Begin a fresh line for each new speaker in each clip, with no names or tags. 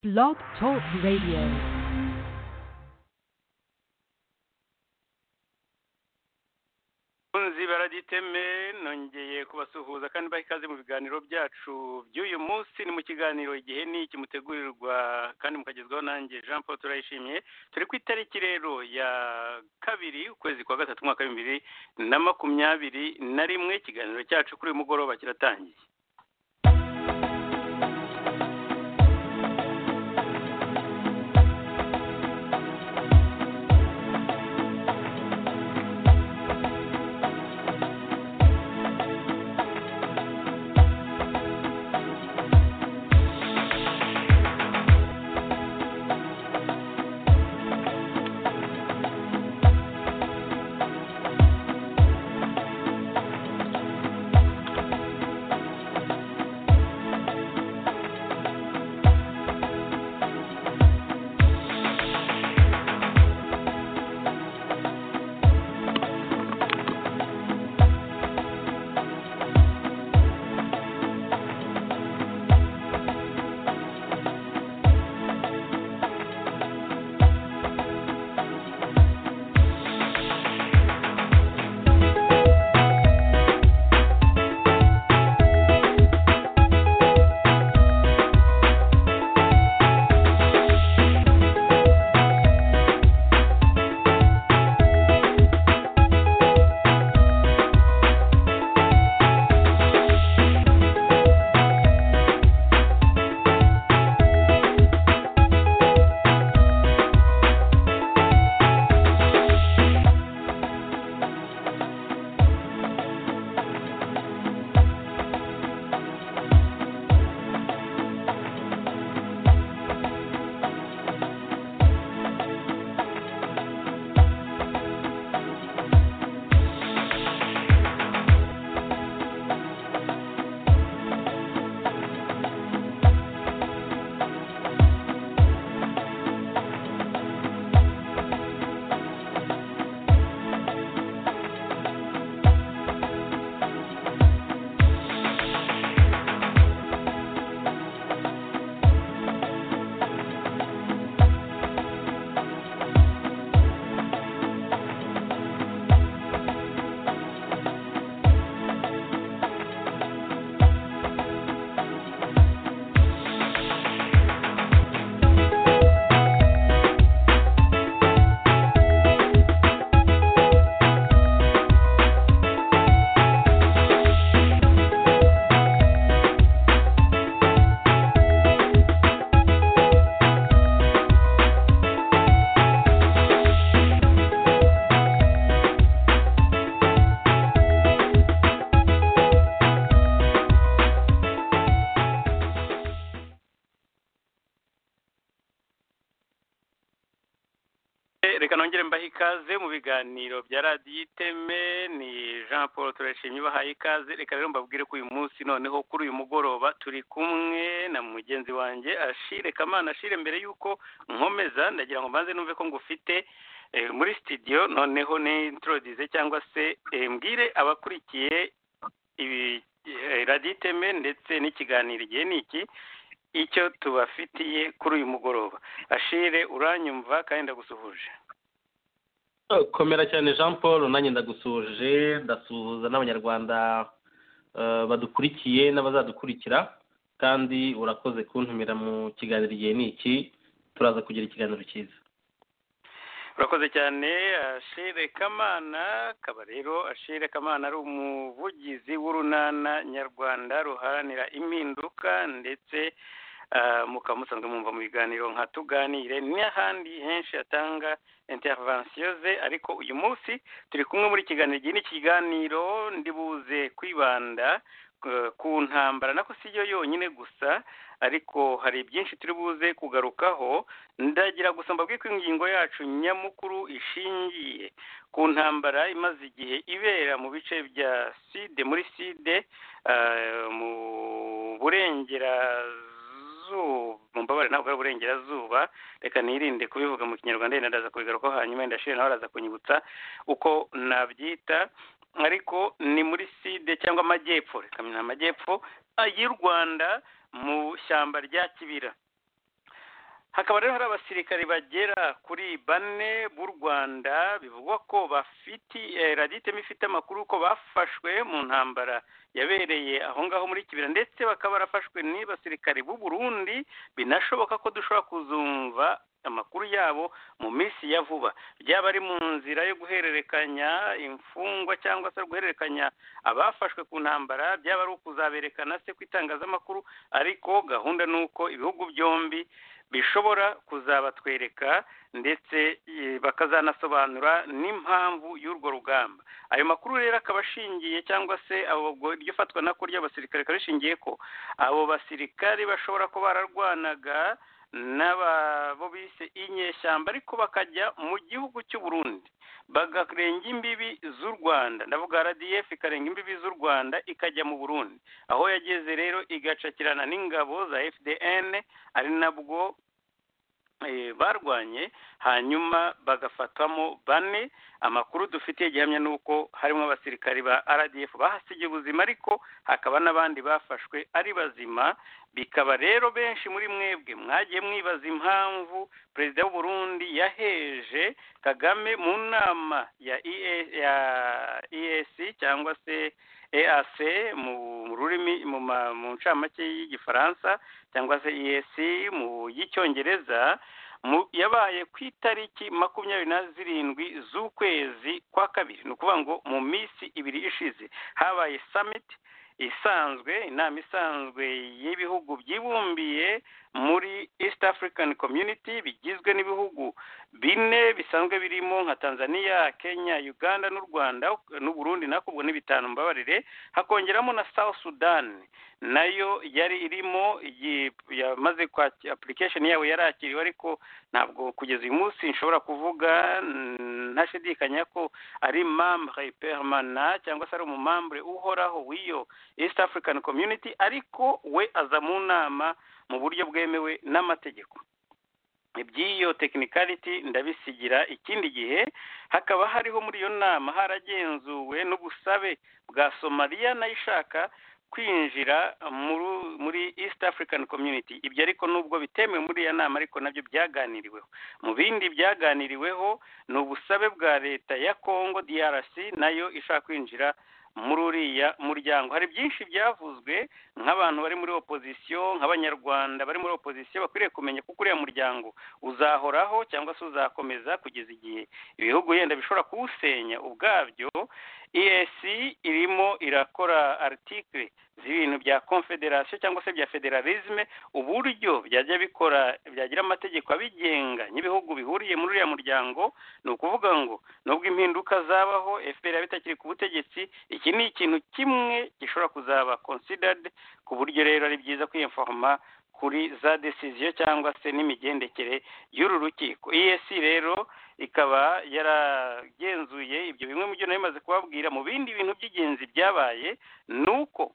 Blog Talk Radio.
Kunzi baraditeme nongeye kubasuhuza kandi baha ikaze mu biganiro byacu by'uyu munsi ni mu kiganiro igihe ni iki mutegurirwa kandi mukagezwaho nanjye Jean Paul turayishimiye turi ku itariki rero ya kabiri ukwezi kwa gatatu umwaka w'ibihumbi bibiri na makumyabiri na rimwe ikiganiro cyacu kuri uyu mugoroba kiratangiye reka nongere mbahe ikaze mu biganiro bya radiyo iteme ni jean paul turashimye bahaye ikaze reka rero mbabwire ko uyu munsi noneho kuri uyu mugoroba turi kumwe na mugenzi wanjye ashire kamana ashire mbere y'uko nkomeza ndagira ngo mbanze numve ko ngufite eh, muri sitidiyo noneho nintrodize cyangwa se eh, mbwire abakurikiye ibi eh, radiyo iteme ndetse n'ikiganiro igihe ni iki icyo tubafitiye kuri uyu mugoroba ashire uranyumva kandi ndagusuhuje
komera cyane jean paul nanjye ndagusuhuje ndasuhuza n'abanyarwanda eh, badukurikiye n'abazadukurikira kandi urakoze kuntumira mu kiganiro igihe ni iki turaza kugira ikiganiro cyiza
urakoze cyane ashire kamana akaba rero ashire kamana ari umuvugizi w'urunana nyarwanda ruharanira impinduka ndetse ah, mukaba musanzwe mwumva mu biganiro nka tuganire n'ahandi henshi atanga intervention ze ariko uyu munsi turi kumwe muri kiganiro igihe ni ikiganiro ndibuze kwibanda eh, ku ntambara nako si yo yonyine gusa ariko hari byinshi turi buze kugarukaho ndagira gusa mbabwiye ko ingingo yacu nyamukuru ishingiye ku ntambara imaze igihe ibera mu bice bya side muri side eh, mu burengerazuba mumbabarire ntabwo ari uburengerazuba reka nirinde kubivuga mu kinyarwanda yenda ndaza kubigarukaho hanyuma yenda shire nawe araza kunyibutsa uko nabyita ariko ni muri side cyangwa amajyepfo reka ni amajyepfo ah, y'u rwanda mu shyamba rya kibira hakaba rero hari abasirikare bagera kuri bane b'u rwanda bivugwa ko bafite raditemi ifite amakuru ko bafashwe mu ntambara yabereye aho ngaho muri kibera ndetse bakaba barafashwe n'abasirikare b'u burundi binashoboka ko dushobora kuzumva amakuru yabo mu minsi ya vuba byaba ari mu nzira yo guhererekanya imfungwa cyangwa se guhererekanya abafashwe ku ntambara byaba ari ukuzaberekana se ku itangazamakuru ariko gahunda ni uko ibihugu byombi bishobora kuzabatwereka ndetse bakazanasobanura n'impamvu y'urwo rugamba ayo makuru rero akaba ashingiye cyangwa se iryo fatwa nako ry'abasirikare rikaba rishingiye ko abo basirikare bashobora kuba bararwanaga n'abo bise inyeshyamba ariko bakajya mu gihugu cy'u Burundi bagarenga imbibi z'u rwanda ndavuga rdf ikarenga imbibi z'u rwanda ikajya mu burundi aho yageze rero igacakirana n'ingabo za fdn ari nabwo barwanye hanyuma bagafatwamo bane amakuru dufite gihamya ni uko harimo abasirikari ba rdf bahasigaye ubuzima ariko hakaba n'abandi bafashwe ari bazima bikaba rero benshi muri mwebwe mwagiye mwibaza impamvu perezida w'u Burundi yaheje kagame mu nama ya EAC cyangwa se EAC mu rurimi mu ncamake y'igifaransa cyangwa se EAC mu y'icyongereza yabaye ku itariki makumyabiri na zirindwi z'ukwezi kwa kabiri ni ukuvuga ngo mu minsi ibiri ishize habaye samiti isanzwe inama isanzwe y'ibihugu byibumbiye muri east african community bigizwe n'ibihugu bine bisanzwe birimo nka tanzania kenya uganda n'u rwanda n'u burundi nako ubwo ni bitanu mbabarire hakongeramo na south sudan nayo yari irimo yamaze application yabo yarakiriwe ariko ntabwo kugeza uyu munsi nshobora kuvuga ntashidikanya ko ari membre permana cyangwa se ari umumambure uhoraho w'iyo east african community ariko we aza mu nama mu buryo bwemewe n'amategeko iby'iyo tekinikaritie ndabisigira ikindi gihe hakaba hariho muri iyo nama haragenzuwe n'ubusabe bwa somaliya nayo ishaka kwinjira muri east african community ibyo ariko nubwo bitemewe muri iyo nama ariko nabyo byaganiriweho mu bindi byaganiriweho ni ubusabe bwa leta ya congo drc nayo ishaka kwinjira muri uriya muryango hari byinshi byavuzwe nk'abantu bari muri opozisiyo nk'abanyarwanda bari muri opozisiyo bakwiriye kumenya kuko uriya muryango uzahoraho cyangwa se uzakomeza kugeza igihe ibihugu yenda bishobora kuwusenya ubwabyo EAC irimo irakora article z'ibintu bya confederation cyangwa se bya federalisme uburyo byajya bikora byagira amategeko abigenga n'ibihugu bihuriye muri uriya muryango ni ukuvuga ngo nubwo impinduka zabaho FPR bitakiri ku butegetsi iki ni ikintu kimwe gishobora kuzaba considered ku buryo rero ari byiza kwiyemforoma kuri za decision cyangwa se n'imigendekere y'uru rukiko EAC rero ikaba yaragenzuye ibyo bimwe mu byo nayo imaze kubabwira mu bindi bintu by'ingenzi byabaye ni uko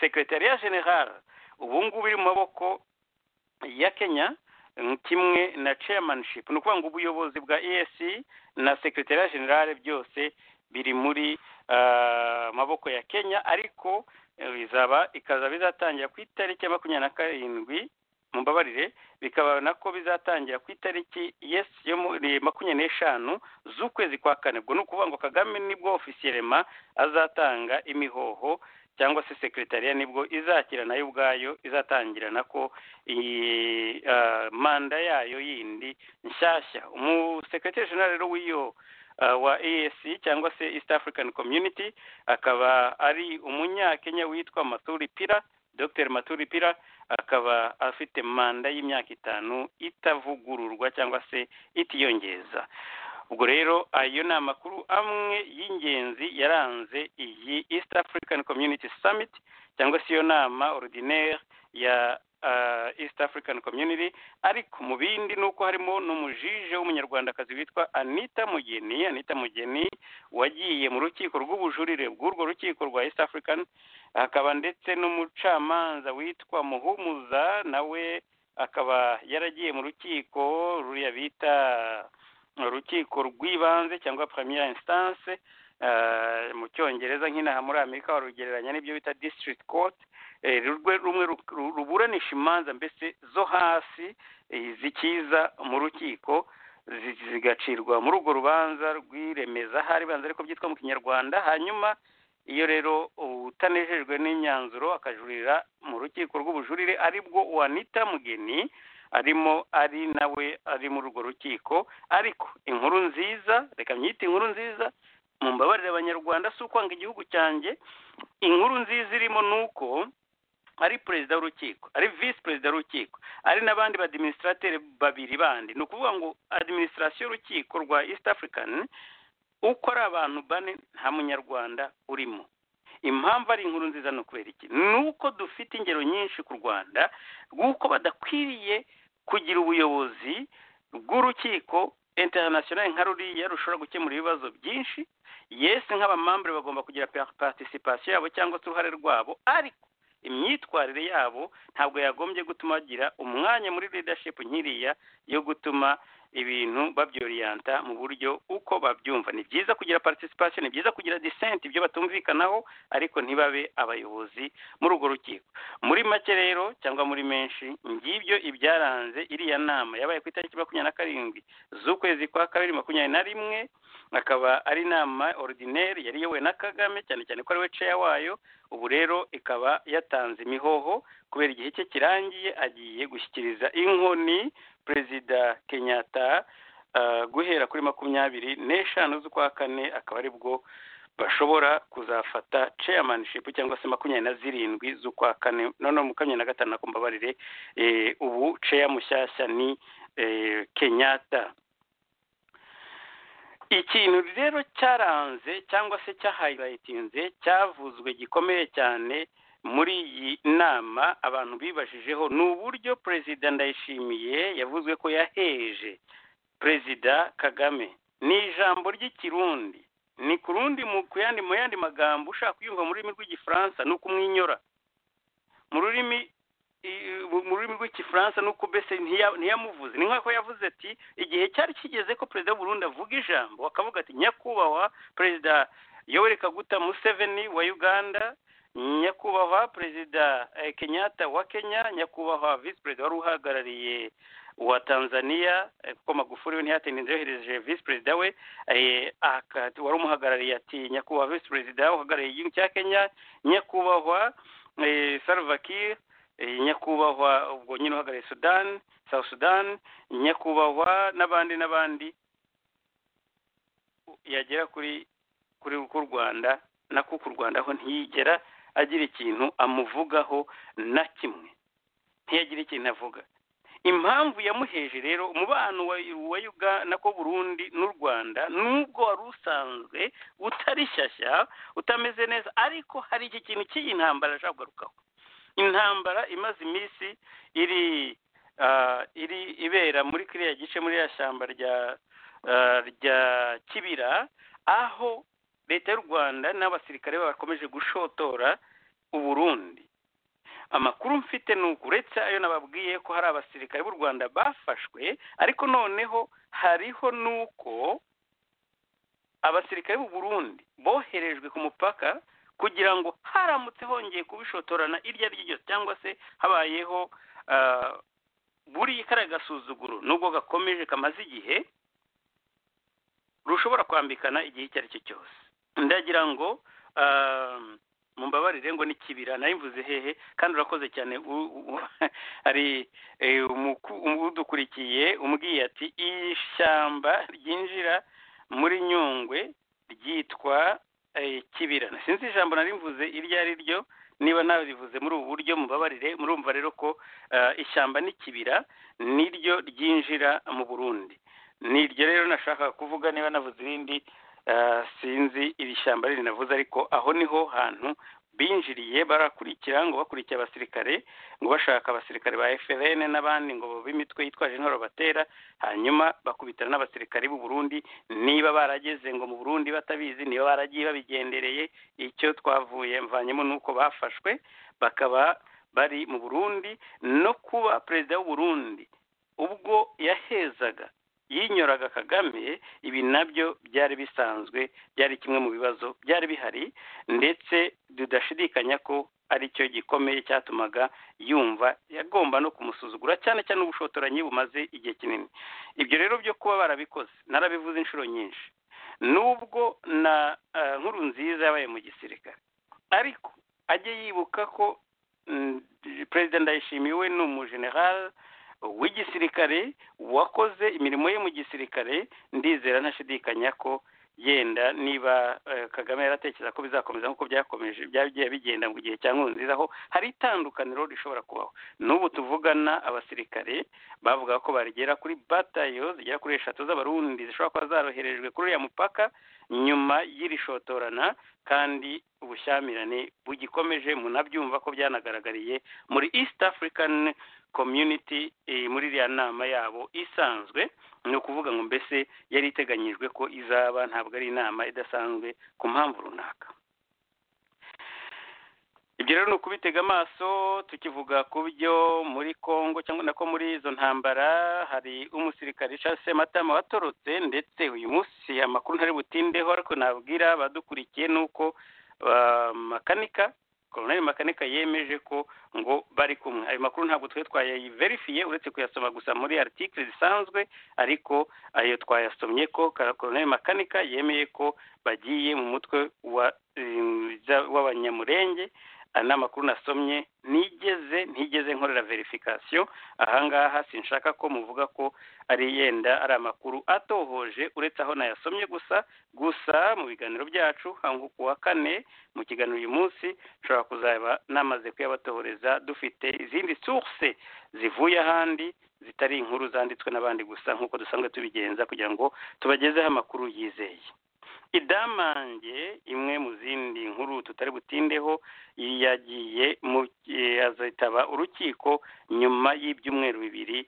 sekretariya generale ubu ngubu iri mu maboko ya kenya kimwe na chairmanship ni ukuvuga ngo ubuyobozi bwa EAC na sekretariya generale byose biri muri maboko ya kenya ariko bizaba ikaza bizatangira ku itariki ya makumyabiri na karindwi mumbabarire bikaba nako bizatangira ku itariki yesi yo muri makumyabiri n'eshanu z'ukwezi kwa kane ubwo ni ukuvuga ngo kagame nibwo ofisiyerema azatanga imihoho cyangwa se sekretariya nibwo izakira nayo ubwayo izatangira nako manda yayo yindi nshyashya umusekretari jenali rero w'iyo wa EAC cyangwa se East African Community akaba ari umunyakenya witwa Maturi Pira Dr Maturi Pira akaba afite manda y'imyaka itanu itavugururwa cyangwa se itiyongeza ubwo rero ayo ni amakuru amwe y'ingenzi yaranze iyi East African Community Summit cyangwa se iyo nama ordinaire ya uh, East African Community ariko mu bindi nuko harimo n'umujije w'umunyarwandakazi witwa Anita Mugeni Anita Mugeni wagiye mu rukiko rw'ubujurire bw'urwo rukiko rwa East African akaba ndetse n'umucamanza witwa Muhumuza nawe akaba yaragiye mu rukiko ruriya bita urukiko rw'ibanze cyangwa premier instance mu cyongereza nk'inaha muri amerika barugereranya n'ibyo bita district court rumwe rumwe ruburanisha imanza mbese zo hasi zikiza mu rukiko zigacirwa muri urwo rubanza rw'iremeza hari banza ariko byitwa mu kinyarwanda hanyuma iyo rero utanejejwe n'imyanzuro akajurira mu rukiko rw'ubujurire aribwo wanita mugeni arimo ari nawe ari muri urwo rukiko ariko inkuru nziza reka myite inkuru nziza mu mbabarire abanyarwanda si ukwanga igihugu cyanjye inkuru nziza irimo ni uko ari perezida w'urukiko ari visi perezida w'urukiko ari n'abandi badiminisitrateri babiri bandi ni ukuvuga ngo adiminisitirasiyo y'urukiko rwa east african uko ari abantu bane nta munyarwanda urimo impamvu ari inkuru nziza ni ukubera iki ni uko dufite ingero nyinshi ku rwanda rw'uko badakwiriye kugira ubuyobozi bw'urukiko international nka ruriya rushobora gukemura ibibazo byinshi yesi nk'abamambure bagomba kugira participation yabo cyangwa se uruhare rwabo ariko imyitwarire yabo ntabwo yagombye gutuma bagira umwanya muri leadership nkiriya yo gutuma ibintu babyoriyanta mu buryo uko babyumva ni byiza kugira participation ni byiza kugira dissent ibyo batumvikanaho ariko ntibabe abayobozi muri urwo rukiko muri make rero cyangwa muri menshi ngibyo ibyaranze iriya nama yabaye ku itariki makumyabiri na karindwi z'ukwezi kwa kabiri makumyabiri na rimwe akaba ari inama ordinaire yari iyobowe na kagame cyane cyane ko ari we ceya wayo ubu rero ikaba yatanze imihoho kubera igihe cye kirangiye agiye gushyikiriza inkoni perezida kenyatta guhera kuri makumyabiri n'eshanu z'ukwa kane akaba aribwo bashobora kuzafata chairmanship cyangwa se makumyabiri na zirindwi z'ukwa kane noneho makumyabiri na gatanu akumbabarire ubu chair mushyashya ni kenyatta ikintu rero cyaranze cyangwa se cyahayilayitinze cyavuzwe gikomeye cyane muri iyi nama abantu bibajijeho ni uburyo perezida ndayishimiye yavuzwe ko yaheje perezida kagame ni ijambo ry'ikirundi ni ku rundi mu yandi magambo ushaka kuyumva mu rurimi rw'igifaransa ni ukumwinyora mu rurimi mu rurimi rw'igifaransa ni uko mbese ntiyamuvuze ni nk'uko yavuze ati igihe cyari kigeze ko perezida w'uburundi avuga ijambo akavuga ati nyakubahwa perezida yoweri kaguta museveni wa uganda nyakubahwa perezida kenyatta wa kenya nyakubahwa visi perezida wari uhagarariye wa tanzania kuko magufuri we ntiyatinze yohereje visi perezida we wari umuhagarariye ati nyakubahwa visi perezida uhagarariye igihugu cya kenya nyakubahwa salva kiir nyakubahwa ubwo nyine uhagarariye sudani south sudani nyakubahwa n'abandi n'abandi yagera kuri kuri ku rwanda nako ku rwanda ho ntiyigera agira ikintu amuvugaho na kimwe ntiyagira ikintu avuga impamvu yamuheje rero umubano wa yuga nako burundi n'u rwanda nubwo wari usanzwe utari shyashya utameze neza ariko hari iki kintu cy'iyi ntambara ashobora kugarukaho intambara imaze iminsi iri iri ibera muri kiriya gice muri iriya shyamba rya kibira aho leta y'u rwanda n'abasirikare bakomeje gushotora uburundi amakuru mfite ni uko uretse ayo nababwiye ko hari abasirikare b'u rwanda bafashwe ariko noneho hariho n'uko abasirikare b'u burundi boherejwe ku mupaka kugira ngo haramutse hongeye kubishotorana iryo ari ryo ryose cyangwa se habayeho buriya kariya gasuzuguro nubwo gakomeje kamaze igihe rushobora kwambikana igihe icyo ari cyo cyose ndagira ngo mumbabarire ngo ni kibira nayimvuze hehe kandi urakoze cyane hari udukurikiye umbwiye ati ishyamba ryinjira muri nyungwe ryitwa kibira sinzi ijambo narimvuze iryo ari ryo niba ntabivuze muri ubu buryo mubabarire murumva rero ko ishyamba n'ikibira niryo ryinjira mu burundi ni iryo rero nashaka kuvuga niba navuze irindi sinzi iri shyamba riri navuze ariko aho niho hantu binjiriye barakurikira ngo bakurikiye abasirikare ngo bashaka abasirikare ba FLN n'abandi ngo b'imitwe yitwaje intwaro batera hanyuma bakubitana n'abasirikare b'u Burundi niba barageze ngo mu Burundi batabizi niba baragiye babigendereye icyo twavuye mvanyemo nuko bafashwe bakaba bari mu Burundi no kuba perezida w'u Burundi ubwo yahezaga yinyoraga kagame ibi nabyo byari bisanzwe byari kimwe mu bibazo byari bihari ndetse tudashidikanya ko ari cyo gikomeye cyatumaga yumva yagomba no kumusuzugura cyane cyane ubushotoranyi bumaze igihe kinini ibyo rero byo kuba barabikoze narabivuze inshuro nyinshi nubwo na nkuru nziza yabaye mu gisirikare ariko ajye yibuka ko perezida ndayishimiwe ni umujenerali w'igisirikare wakoze imirimo ye mu gisirikare ndizera ntashidikanya ko yenda niba kagame yaratekereza ko bizakomeza nk'uko byakomeje byagiye bigenda mu gihe cya nziza aho hari itandukaniro rishobora kubaho n'ubu tuvugana abasirikare bavuga ko bagera kuri batayo zigera kuri eshatu z'abarundi zishobora kuba zaroherejwe kuri uriya mupaka nyuma y'iri shotorana kandi ubushyamirane bugikomeje munabyumva ko byanagaragariye muri east african community muri iriya nama yabo isanzwe ni ukuvuga ngo mbese yari iteganyijwe ko izaba ntabwo ari inama idasanzwe ku mpamvu runaka ibyo rero ni ukubitega amaso tukivuga ku byo muri congo cyangwa nako muri izo ntambara hari umusirikare Charles sematama watorotse ndetse uyu munsi amakuru ntari butindeho ariko nabwira abadukurikiye ni uko makanika koronari makanika yemeje ko ngo bari kumwe ayo makuru ntabwo twari twayayiverifiye uretse kuyasoma gusa muri aritikiri zisanzwe ariko ayo twayasomye ko koronari makanika yemeye ko bagiye mu mutwe w'abanyamurenge n'amakuru nasomye ntigeze ntigeze nkorera verifikasiyo ahangaha sinshaka ko muvuga ko ari yenda ari amakuru atohoje uretse aho nayasomye gusa gusa mu biganiro byacu nko ku wa kane mu kiganiro uyu munsi nshobora kuzaba namaze kuyabatohoreza dufite izindi source zivuye ahandi zitari inkuru zanditswe n'abandi gusa nk'uko dusanzwe tubigenza kugira ngo tubagezeho amakuru yizeye idamange imwe mu zindi nkuru tutari butindeho yagiye azitaba urukiko nyuma y'ibyumweru bibiri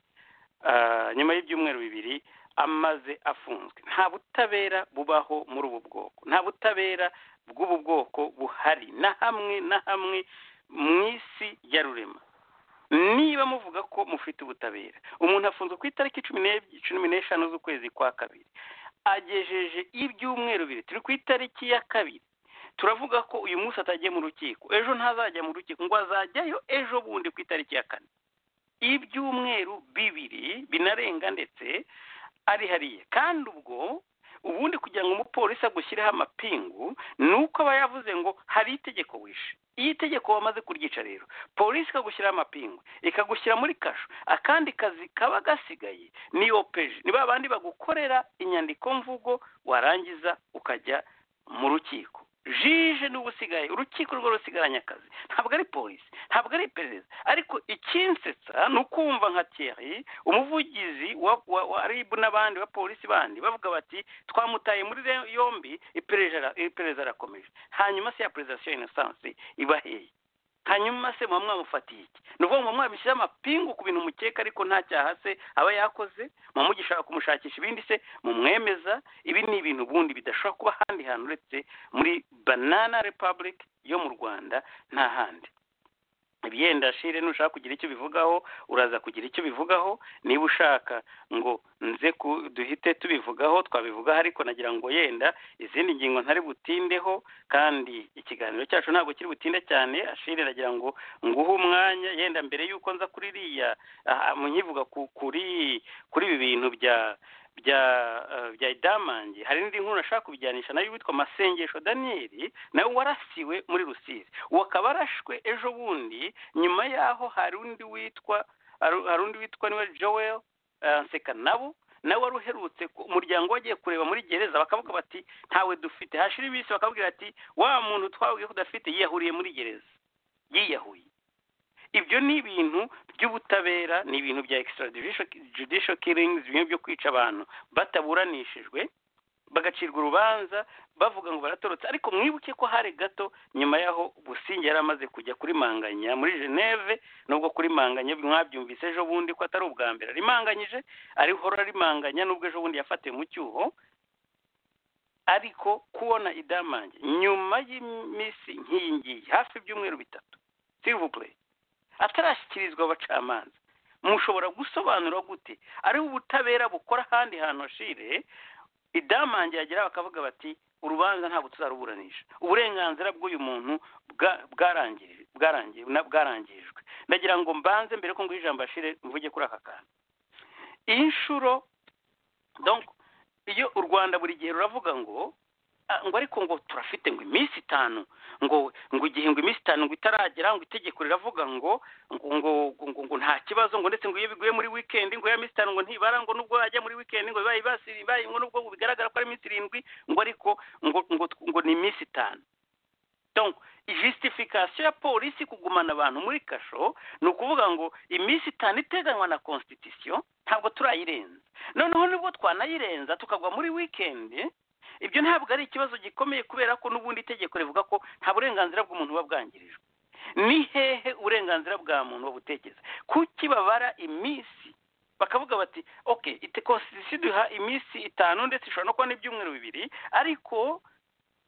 nyuma y'ibyumweru bibiri amaze afunzwe nta butabera bubaho muri ubu bwoko nta butabera bw'ubu bwoko buhari na hamwe na hamwe mu isi ya rurema niba muvuga ko mufite ubutabera umuntu afunzwe ku itariki cumi n'eshanu z'ukwezi kwa kabiri agejeje ibyumweru bibiri turi ku itariki ya kabiri turavuga ko uyu munsi atagiye mu rukiko ejo ntazajya mu rukiko ngo azajyayo ejo bundi ku itariki ya kane ibyumweru bibiri binarenga ndetse ari hariya kandi ubwo ubundi kugira ngo umupolisi agushyireho amapingu ni uko aba yavuze ngo hari itegeko wishe iyo itegeko wamaze kuryica rero polisi ikagushyiraho amapingu ikagushyira muri kasho akandi kazi kaba gasigaye ni opeje ni ba bandi bagukorera inyandikomvugo warangiza ukajya mu rukiko jije n'ubu usigaye urukiko rwo rusigaranye akazi ntabwo ari polisi ntabwo ari iperereza ariko ikinsetsa ni ukumva nka Thierry umuvugizi wa rib n'abandi ba polisi bandi bavuga bati twamutaye muri yombi iperereza arakomeje hanyuma se ya perezida inosansi ibaheye hanyuma se muba mwamufatiye iki ni ukuvuga ngo mwabishyiraho amapingu ku bintu mukeka ariko nta cyaha se aba yakoze muba mugishaka kumushakisha ibindi se mumwemeza ibi ni ibintu ubundi bidashobora kuba ahandi hantu uretse muri banana republic yo mu rwanda nta handi ibyenda shire nushaka kugira icyo bivugaho uraza kugira icyo bivugaho niba ushaka ngo nze duhite tubivugaho twabivugaho ariko nagira ngo yenda izindi ngingo ntari butindeho kandi ikiganiro cyacu ntabwo kiri butinde cyane ashire nagira ngo nguhe umwanya yenda mbere y'uko nza kuri iriya munyivuga kuri kuri ibi bintu bya bya bya idamange hari n'indi nkuru nashaka kubijyanisha nayo witwa masengesho daniyeli nawe warasiwe muri rusizi wakaba arashwe ejo bundi nyuma yaho hari undi witwa hari undi witwa niwe joel nseka nabo nawe wari uherutse umuryango wagiye kureba muri gereza bakavuga bati ntawe dufite hashira iminsi bakabwira ati wa muntu twabwiye ko udafite yiyahuriye muri gereza yiyahuye ibyo ni ibintu by'ubutabera ni ibintu bya extra judicial killings bimwe byo kwica abantu bataburanishijwe bagacirwa urubanza bavuga ngo baratorotse ariko mwibuke ko hari gato nyuma yaho businge yari amaze kujya kuri manganya muri geneve nubwo kuri manganya mwabyumvise ejo bundi ko atari ubwa mbere arimanganyije arihora arimanganya nubwo ejo bundi yafatiwe mu cyuho ariko kubona idamange nyuma y'iminsi nk'iyi ngiyi hafi ibyumweru bitatu sivupure atarashyikirizwa abacamanza mushobora gusobanura gute ari ubutabera bukora ahandi hantu hashire idamange yagera bakavuga bati urubanza ntabwo tuzaruburanisha uburenganzira bw'uyu muntu bwarangirije bwarangiye bwarangijwe ndagira ngo mbanze mbere ko nguha ijambo ashire mvuge kuri aka kantu iyi nshuro donc iyo u rwanda buri gihe ruravuga ngo ah, ngo ariko ngo turafite ngo iminsi itanu ngo ngo igihe ngo iminsi itanu ngo itaragera ngo itegeko riravuga ngo ngo ngo ngo ngo nta kibazo ngo ndetse ngo iyo biguye muri wikendi ngo ya minsi itanu ngo ntibara ngo nubwo yajya muri wikendi ngo ibaye ibasi ibaye ngo nubwo bigaragara ko ari iminsi irindwi ngo ariko ngo ngo ngo ni iminsi itanu donc justification ya polisi kugumana abantu muri kasho ni ukuvuga ngo iminsi itanu iteganywa na constitution ntabwo turayirenza noneho nibwo twanayirenza tukagwa muri wikendi ibyo ntabwo ari ikibazo gikomeye kubera ko n'ubundi itegeko rivuga ko nta burenganzira bw'umuntu buba bwangirijwe ni hehe uburenganzira bwa muntu butekereza kuki babara iminsi bakavuga bati oke constitution iduha iminsi itanu ndetse ishobora no kuba n'ibyumweru bibiri ariko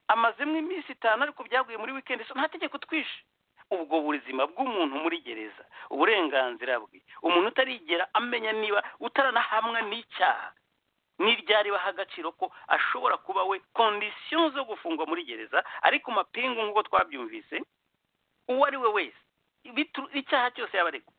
amazemo iminsi itanu ariko byaguye muri wikendi so nta tegeko twishe ubwo buzima bw'umuntu muri gereza uburenganzira bwe umuntu utarigera amenya niba utaranahamwa n'icyaha n'iryari baha agaciro ko ashobora kuba we kondisiyo zo gufungwa muri gereza ariko mapingu nk'uko twabyumvise uwo ari we wese bitu- icyaha cyose yaba ariko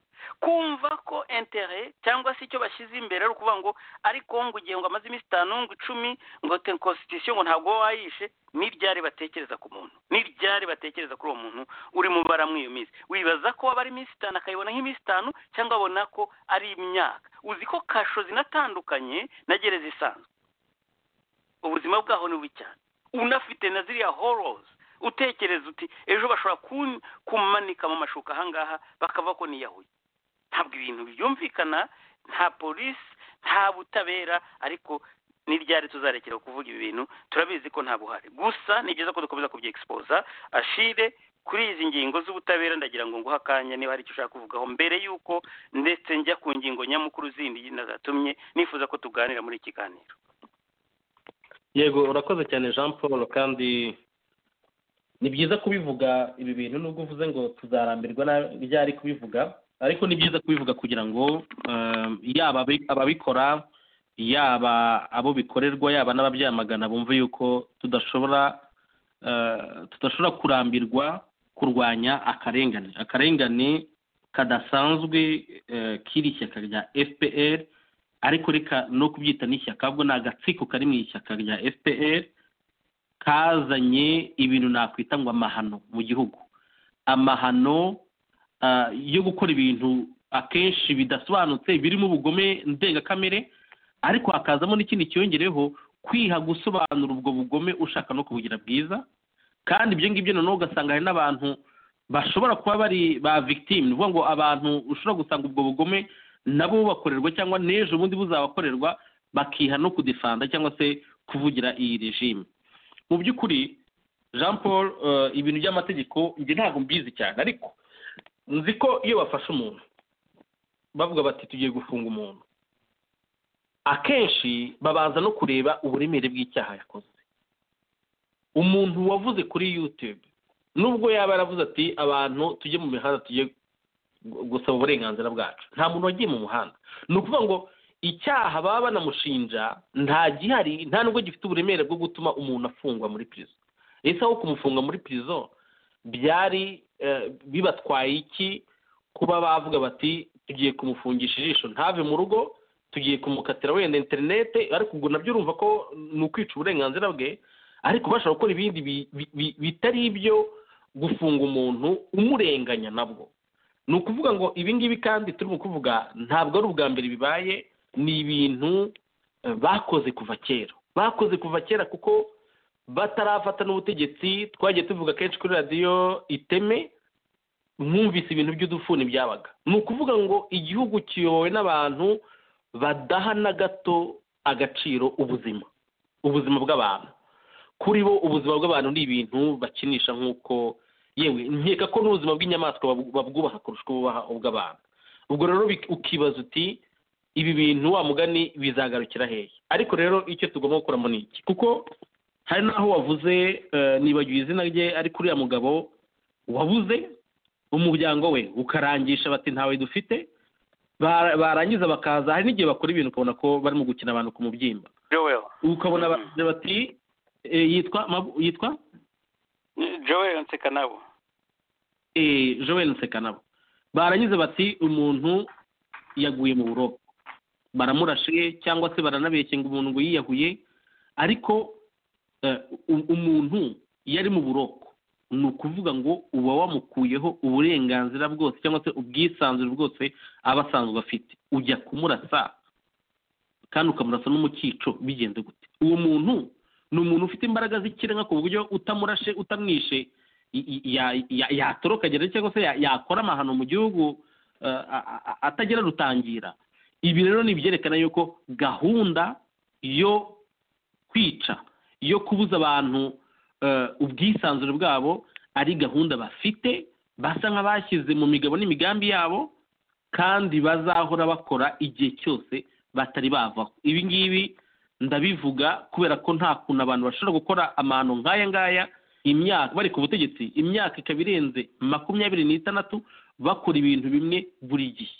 kumva ko intere cyangwa se icyo bashyize imbere ari ukuvuga ngo ariko ngo igihe ngo amaze iminsi itanu ngo icumi ngo te constitution ngo ntabwo wowe wayishe n'iryari batekereza ku muntu n'iryari batekereza kuri uwo muntu uri mu bara muri iyo minsi wibaza ko waba ari iminsi itanu akayibona nk'iminsi itanu cyangwa abona ko ari imyaka uzi ko kasho zinatandukanye na gereza isanzwe ubuzima bwaho ni bubi cyane unafite na ziriya horozi utekereza uti ejo bashobora kun- kumanika mu mashuka ahangaha bakava ko niyahuye ntabwo ibintu byumvikana nta polisi nta butabera ariko n'iryari tuzarekera kuvuga ibi bintu turabizi ko nta buhari gusa ni byiza ko dukomeza kubyexposa ashire kuri izi ngingo z'ubutabera ndagira ngo nguhe akanya niba hari icyo ushaka kuvugaho mbere y'uko ndetse njya ku ngingo nyamukuru zindi nazatumye nifuza ko tuganira muri iki kiganiro
yego urakoze cyane jean paul kandi ni byiza kubivuga ibi bintu nubwo uvuze ngo tuzarambirwa n'ibyo kubivuga ariko ni byiza kubivuga kugira ngo eh, yaba abi- ababikora yaba abo bikorerwa yaba n'ababyamagana bumve yuko tudashobora eh, tudashobora kurambirwa kurwanya akarengane akarengane kadasanzwe eh, k'iri shyaka rya fpr ariko reka no kubyita n'ishyaka ahubwo ni agatsiko kari mu ishyaka rya fpr kazanye ibintu nakwita ngo amahano mu gihugu amahano ah, yo gukora ibintu akenshi bidasobanutse birimo ubugome ndengakamere ariko hakazamo n'ikindi cyongereho kwiha gusobanura ubwo bugome ushaka no kubugira bwiza kandi ibyo ngibyo noneho ugasanga hari n'abantu bashobora kuba bari ba victime ni ukuvuga ngo abantu ushobora gusanga ubwo bugome nabo bubakorerwa cyangwa n'ejo bundi buzabakorerwa bakiha no kudefanda cyangwa se kuvugira iyi regime mu by'ukuri jean paul eh, ibintu by'amategeko njye ntabwo mbizi cyane ariko nzi ko iyo bafashe umuntu bavuga bati tugiye gufunga umuntu akenshi babanza no kureba uburemere bw'icyaha yakoze umuntu wavuze kuri youtube nubwo yaba yaravuze ati abantu tujye mu mihanda tujye gu- gusaba uburenganzira bwacu nta muntu wagiye mu muhanda ni ukuvuga ngo icyaha baba banamushinja nta gihari nta nubwo gifite uburemere bwo gutuma umuntu afungwa muri pirizo ese aho kumufunga muri pirizo byari eh, bibatwaye iki kuba bavuga bati tugiye kumufungisha ijisho ntave mu rugo tugiye kumukatira wenda interinete ariko ubwo nabyo urumva ko ni ukwica uburenganzira bwe ariko bashobora gukora ibindi bi- bi- bi- bitari ibyo gufunga umuntu umurenganya nabwo ni ukuvuga ngo ibi ngibi kandi turimo kuvuga ntabwo ari ubwa mbere bibaye ni ibintu eh, bakoze kuva kera bakoze kuva kera kuko batarafata n'ubutegetsi twagiye tuvuga kenshi kuri radiyo iteme mwumvise ibintu by'udufuni byabaga ni ukuvuga ngo igihugu kiyobowe n'abantu badaha na gato agaciro ubuzima ubuzima bw'abantu kuri bo ubuzima bw'abantu ni ibintu bakinisha nk'uko yewe nkeka ko n'ubuzima bw'inyamaswa babu- babwubaha kurusha uko bubaha ubw'abantu ubwo rero bik- ukibaza uti ibi bintu wa mugani bizagarukira hehe ariko rero icyo tugomba gukuramo ni iki kuko hari n'aho wavuze eh, nibagiwe izina rye ariko uriya mugabo wabuze umuryango we ukarangisha bati ntawe dufite Bara- barangiza bakaza hari n'igihe bakora ibintu ukabona ko barimo gukina abantu ku mubyimba
joel
ukabona abantu bati eh, yitwa Mabu- yitwa
joel nsekanabo
joel nsekanabo baranyuze bati umuntu yaguye mu burobe baramurashe cyangwa se baranabeshye ngo umuntu ngo yiyahuye ariko umuntu yari mu buroko ni ukuvuga ngo uba wamukuyeho uburenganzira bwose cyangwa se ubwisanzure bwose aba asanzwe afite ujya kumurasa kandi ukamurasa no mu cyico bigenze gute uwo muntu ni umuntu ufite imbaraga z'ikirenga ku buryo utamurashe utamwishe yatoroka cyangwa se yakora amahano mu gihugu atagira rutangira ibi rero ni ibyerekana yuko gahunda yo kwica yo kubuza abantu ubwisanzure bwabo ari gahunda bafite basa nk'abashyize mu migabo n'imigambi yabo kandi bazahora bakora igihe cyose batari bavaho ibi ngibi ndabivuga kubera ko nta kuntu abantu bashobora gukora amahano nk'aya ngaya imyaka bari ku butegetsi imyaka ikaba irenze makumyabiri n'itandatu bakora ibintu bimwe buri gihe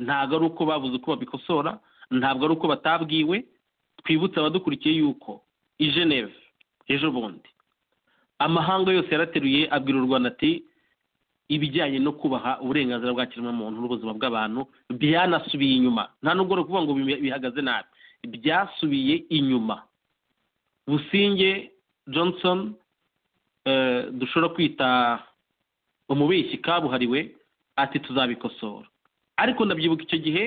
ntabwo ari uko babuze uko babikosora ntabwo ari uko batabwiwe twibutse abadukurikiye yuko i geneve ejo bundi amahanga yose yarateruye abwira u rwanda ati ibijyanye no kubaha uburenganzira bwa kiremwamuntu n'ubuzima bw'abantu byanasubiye inyuma nta nubwo ari ukuvuga ngo bihagaze nabi byasubiye inyuma businge johnson dushobora kwita umubeshyi kabuhariwe ati tuzabikosora ariko ndabyibuka icyo gihe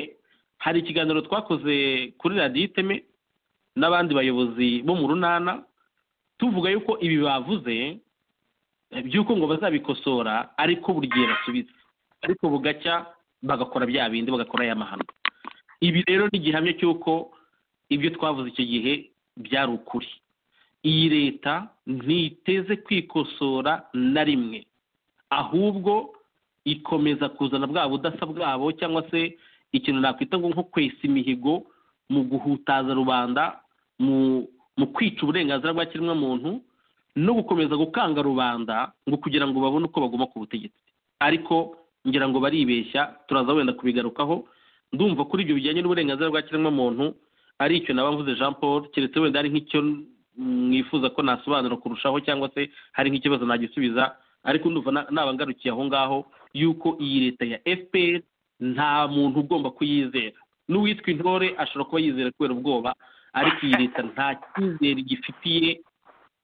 hari ikiganiro twakoze kuri radiyo iteme n'abandi bayobozi bo mu runana tuvuga yuko ibi bavuze by'uko ngo bazabikosora ariko buri gihe basubiza ariko bugacya bagakora bya bindi bagakora aya mahano ibi rero ni igihamya cy'uko ibyo twavuze icyo gihe byari ukuri iyi leta ntiteze kwikosora na rimwe ahubwo ikomeza kuzana bwa budasa bwabo cyangwa se ikintu nakwita ngo nko kwesa imihigo mu guhutaza rubanda mu kwica uburenganzira bwa kiremwamuntu no gukomeza gukanga rubanda ngo kugira ngo babone uko baguma ku butegetsi ariko ngira ngo baribeshya turaza wenda kubigarukaho ndumva kuri ibyo bijyanye n'uburenganzira bwa kiremwamuntu ari icyo naba mvuze jean paul keretse wenda hari nk'icyo mwifuza ko nasobanura kurushaho cyangwa se hari nk'ikibazo nagisubiza ariko ndumva naba ngarukiye aho ngaho yuko iyi leta ya fpr nta muntu ugomba kuyizera n'uwitwa intore ashobora kuba yizera kubera ubwoba ariko iyi leta nta cyizere igifitiye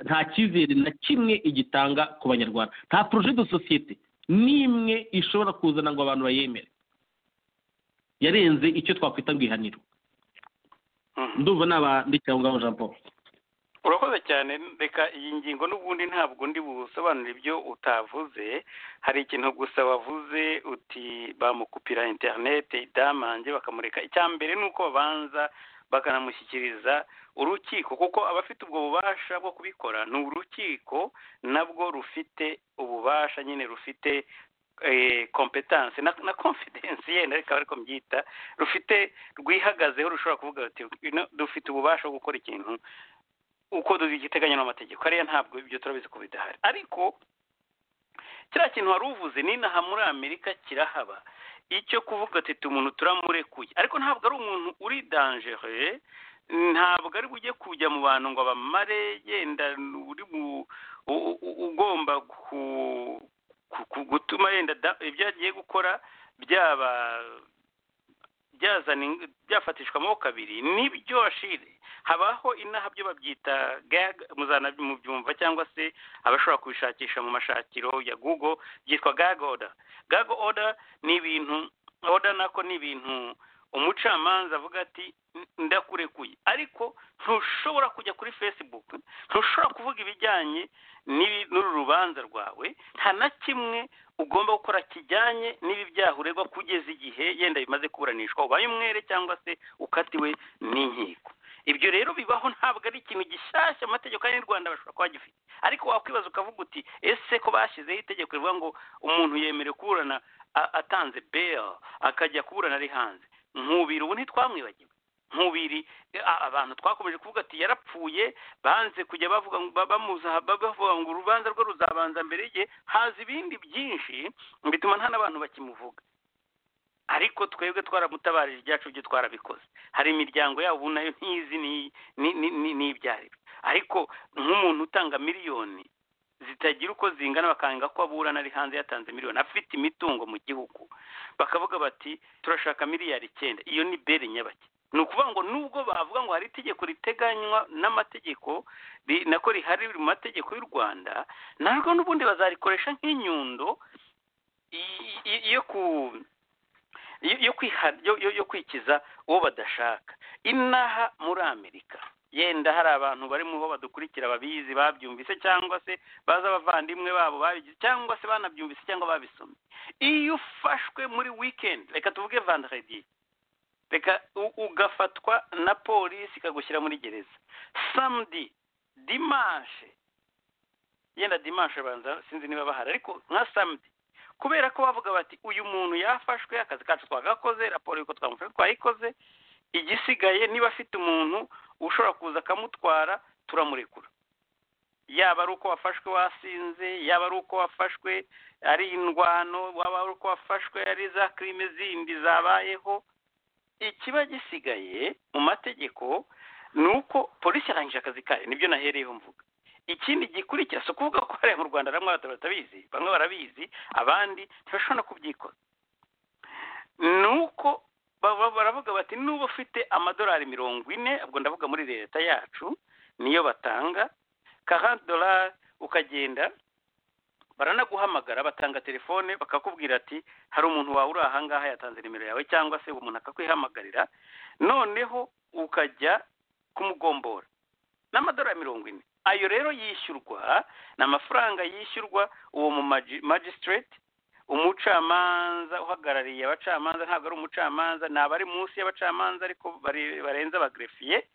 nta cyizere na kimwe igitanga ku banyarwanda nta poroje de sosiyete n'imwe ishobora kuzana ngo abantu bayemere yarenze icyo twakwita ngo ihaniro ndumva naba ndikira aho ngaho jean paul
urakoze cyane reka iyi ngingo n'ubundi ntabwo ndi busobanure ibyo utavuze hari ikintu gusa wavuze uti bamukupira interinete idamange bakamureka icya mbere ni uko babanza bakanamushyikiriza urukiko kuko abafite ubwo bubasha bwo kubikora ni urukiko nabwo rufite ububasha nyine rufite kompetanse na konfidensi yenda reka ariko mbyita rufite rwihagazeho rushobora kuvuga ruti dufite ububasha bwo gukora ikintu uko dubigiteganya n'amategeko ariya ntabwo ibyo turabizi ko bidahari ariko kiriya kintu wari uvuze n'inaha muri amerika kirahaba icyo kuvuga ati umuntu turamurekuye ariko ntabwo ari umuntu uri danjere ntabwo ari bujye kujya mu bantu ngo abamare yenda uri mu ugomba gutuma yenda ibyo agiye gukora byaba byafatishwa amaboko abiri n'ibyo ashire habaho inaha byo babyita gag muzanabyumva cyangwa se abashobora kubishakisha mu mashakiro ya google byitwa gag order gag order ni ibintu order nako ni ibintu umucamanza avuga ati ndakurekuye ariko ntushobora kujya kuri facebook ntushobora kuvuga ibijyanye n'uru rubanza rwawe nta na kimwe ugomba gukora kijyanye n'ibibyaha uregwa kugeza igihe yenda bimaze kuburanishwa ubaye umwere cyangwa se ukatiwe n'inkiko ibyo rero bibaho ntabwo ari ikintu gishyashya mu mategeko y'u rwanda bashobora kuba bagifite ariko wakwibaza ukavuga uti ese ko bashyizeho itegeko rivuga ngo umuntu yemerewe kuburana atanze beri akajya kuburana ari hanze nkubiri ubu ntitwamwibagiwe nkubiri abantu twakomeje kuvuga ati yarapfuye banze kujya bavuga bavuga ngo urubanza rwe ruzabanza mbere ye haza ibindi byinshi bituma nta n'abantu bakimuvuga ariko twebwe twaramutabarije ibyacu byo twarabikoze hari imiryango yabo ubu nayo ntizi ni ibyo ari byo ariko nk'umuntu utanga miliyoni zitagira uko zingana bakanga ko aburana ari hanze yatanze miliyoni afite imitungo mu gihugu bakavuga bati turashaka miliyari icyenda iyo ni beri nyabake ni ukuvuga ngo nubwo bavuga ngo hari itegeko riteganywa n'amategeko nako rihari mu mategeko y'u rwanda narwo n'ubundi bazarikoresha nk'inyundo yo kwikiza uwo badashaka inaha muri amerika yenda hari abantu bari mu bo badukurikira babizi babyumvise cyangwa se bazi abavandimwe babo babigize cyangwa se banabyumvise cyangwa babisomye iyo ufashwe muri weekend reka tuvuge vandredi reka ugafatwa na polisi ikagushyira muri gereza samedi dimanche yenda dimanche banza sinzi niba bahari ariko nka samedi kubera ko bavuga bati uyu muntu yafashwe akazi kacu twagakoze raporo y'uko twamufashe twayikoze igisigaye niba afite umuntu ushobora kuza akamutwara turamurekura yaba ari uko wafashwe wasinze yaba ari uko wafashwe ari indwano waba ari uko wafashwe ari za kirime zindi zabayeho ikiba gisigaye mu mategeko ni uko polisi yarangije akazi kayo nibyo nahereyeho mvuga ikindi gikurikira si ukuvuga ko hariya mu rwanda bamwe batabizi bamwe barabizi abandi ntibashobora kubyikora ni uko baravuga bati nuba ufite amadolari mirongo ine ubwo ndavuga muri leta yacu niyo batanga dolari ukagenda baranaguhamagara batanga telefone bakakubwira ati hari umuntu wawe uri ahangaha yatanze nimero yawe cyangwa se umuntu akakwihamagarira noneho ukajya kumugombora n'amadolari mirongo ine ayo rero yishyurwa ni amafaranga yishyurwa uwo mu magisitereti umucamanza uhagarariye abacamanza ntabwo ari umucamanza ni abari munsi y'abacamanza ariko barenze abagerefiye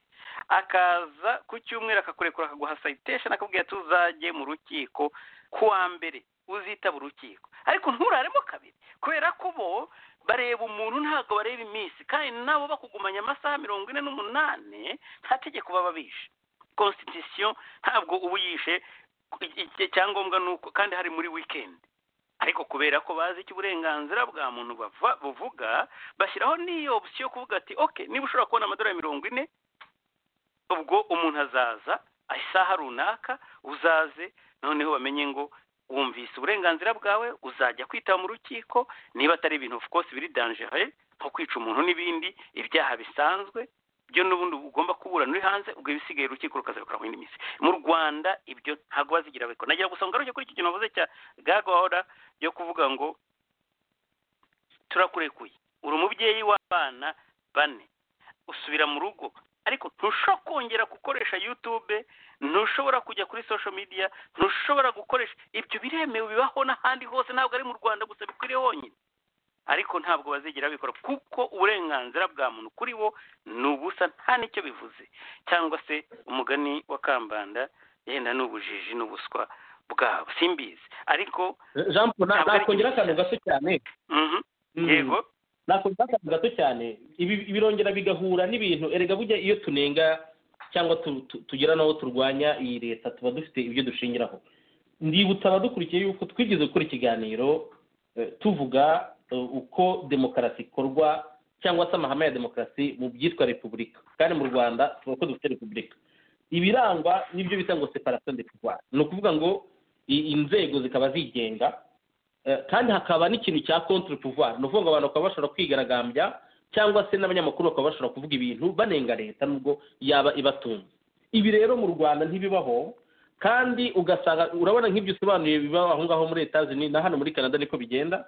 akaza ku cyumweru akakurekura akaguha sayitesheni akabwira ati uzajye mu rukiko ku wa mbere uzitaba urukiko ariko nturaremo kabiri kubera ko bo bareba umuntu ntabwo bareba iminsi kandi nabo bakugumanya amasaha mirongo ine n'umunani nta tegeko baba bishe konsitisiyo ntabwo uba uyishe icyangombwa ni uko kandi hari muri wikendi ariko kubera ko bazi icyo uburenganzira bwa muntu buvuga bashyiraho n'iyo opsiyo yo kuvuga ati oke niba ushobora kubona amadorari mirongo ine ubwo umuntu azaza isaha runaka uzaze noneho bamenye ngo wumvise uburenganzira bwawe uzajya kwitaba mu rukiko niba atari ibintu kose biri danjere nko kwica umuntu n'ibindi ibyaha bisanzwe byo n'ubundi ugomba kuburana uri hanze ubwo ibisigaye urukiko rukaza rukaraho indi minsi mu rwanda ibyo ntabwo bazigira biko nagira gusa ngaruke kuri icyo kintu wavuze cya gagahora yo kuvuga ngo turakurekuye uri umubyeyi w'abana bane usubira mu rugo ariko ntushobora kongera gukoresha yutube ntushobora kujya kuri social media ntushobora gukoresha ibyo biremewe bibaho n'ahandi hose ntabwo ari mu rwanda gusa bikwiriye honyine ariko ntabwo bazigira babikora kuko uburenganzira bwa muntu kuri bo ni ubusa nta n'icyo bivuze cyangwa se umugani wa kambanda yenda ni ubujiji n'ubuswa bwabo simbizi ariko
jean paul nakongera akantu gato cyane
yego
nakongera akantu gato cyane birongera bigahura n'ibintu erega bujya iyo tunenga cyangwa tugera n'aho turwanya iyi leta tuba dufite ibyo dushingiraho ndibutsa abadukurikiye yuko twigeze gukora ikiganiro tuvuga uko demokarasi ikorwa cyangwa se amahame ya demokarasi mu byitwa repubulika kandi mu rwanda tuvuga ko dufite repubulika ibirangwa n'ibyo bita ngo separasiyo de pouvoir ni ukuvuga ngo inzego zikaba zigenga kandi hakaba n'ikintu cya contre pouvoir ni ukuvuga ngo abantu bakaba bashobora kwigaragambya cyangwa se n'abanyamakuru bakaba bashobora kuvuga ibintu banenga leta nubwo yaba ibatunze ibi rero mu rwanda ntibibaho kandi ugasanga urabona nk'ibyo usobanuye biba aho ngaho muri leta zunze na hano muri canada niko bigenda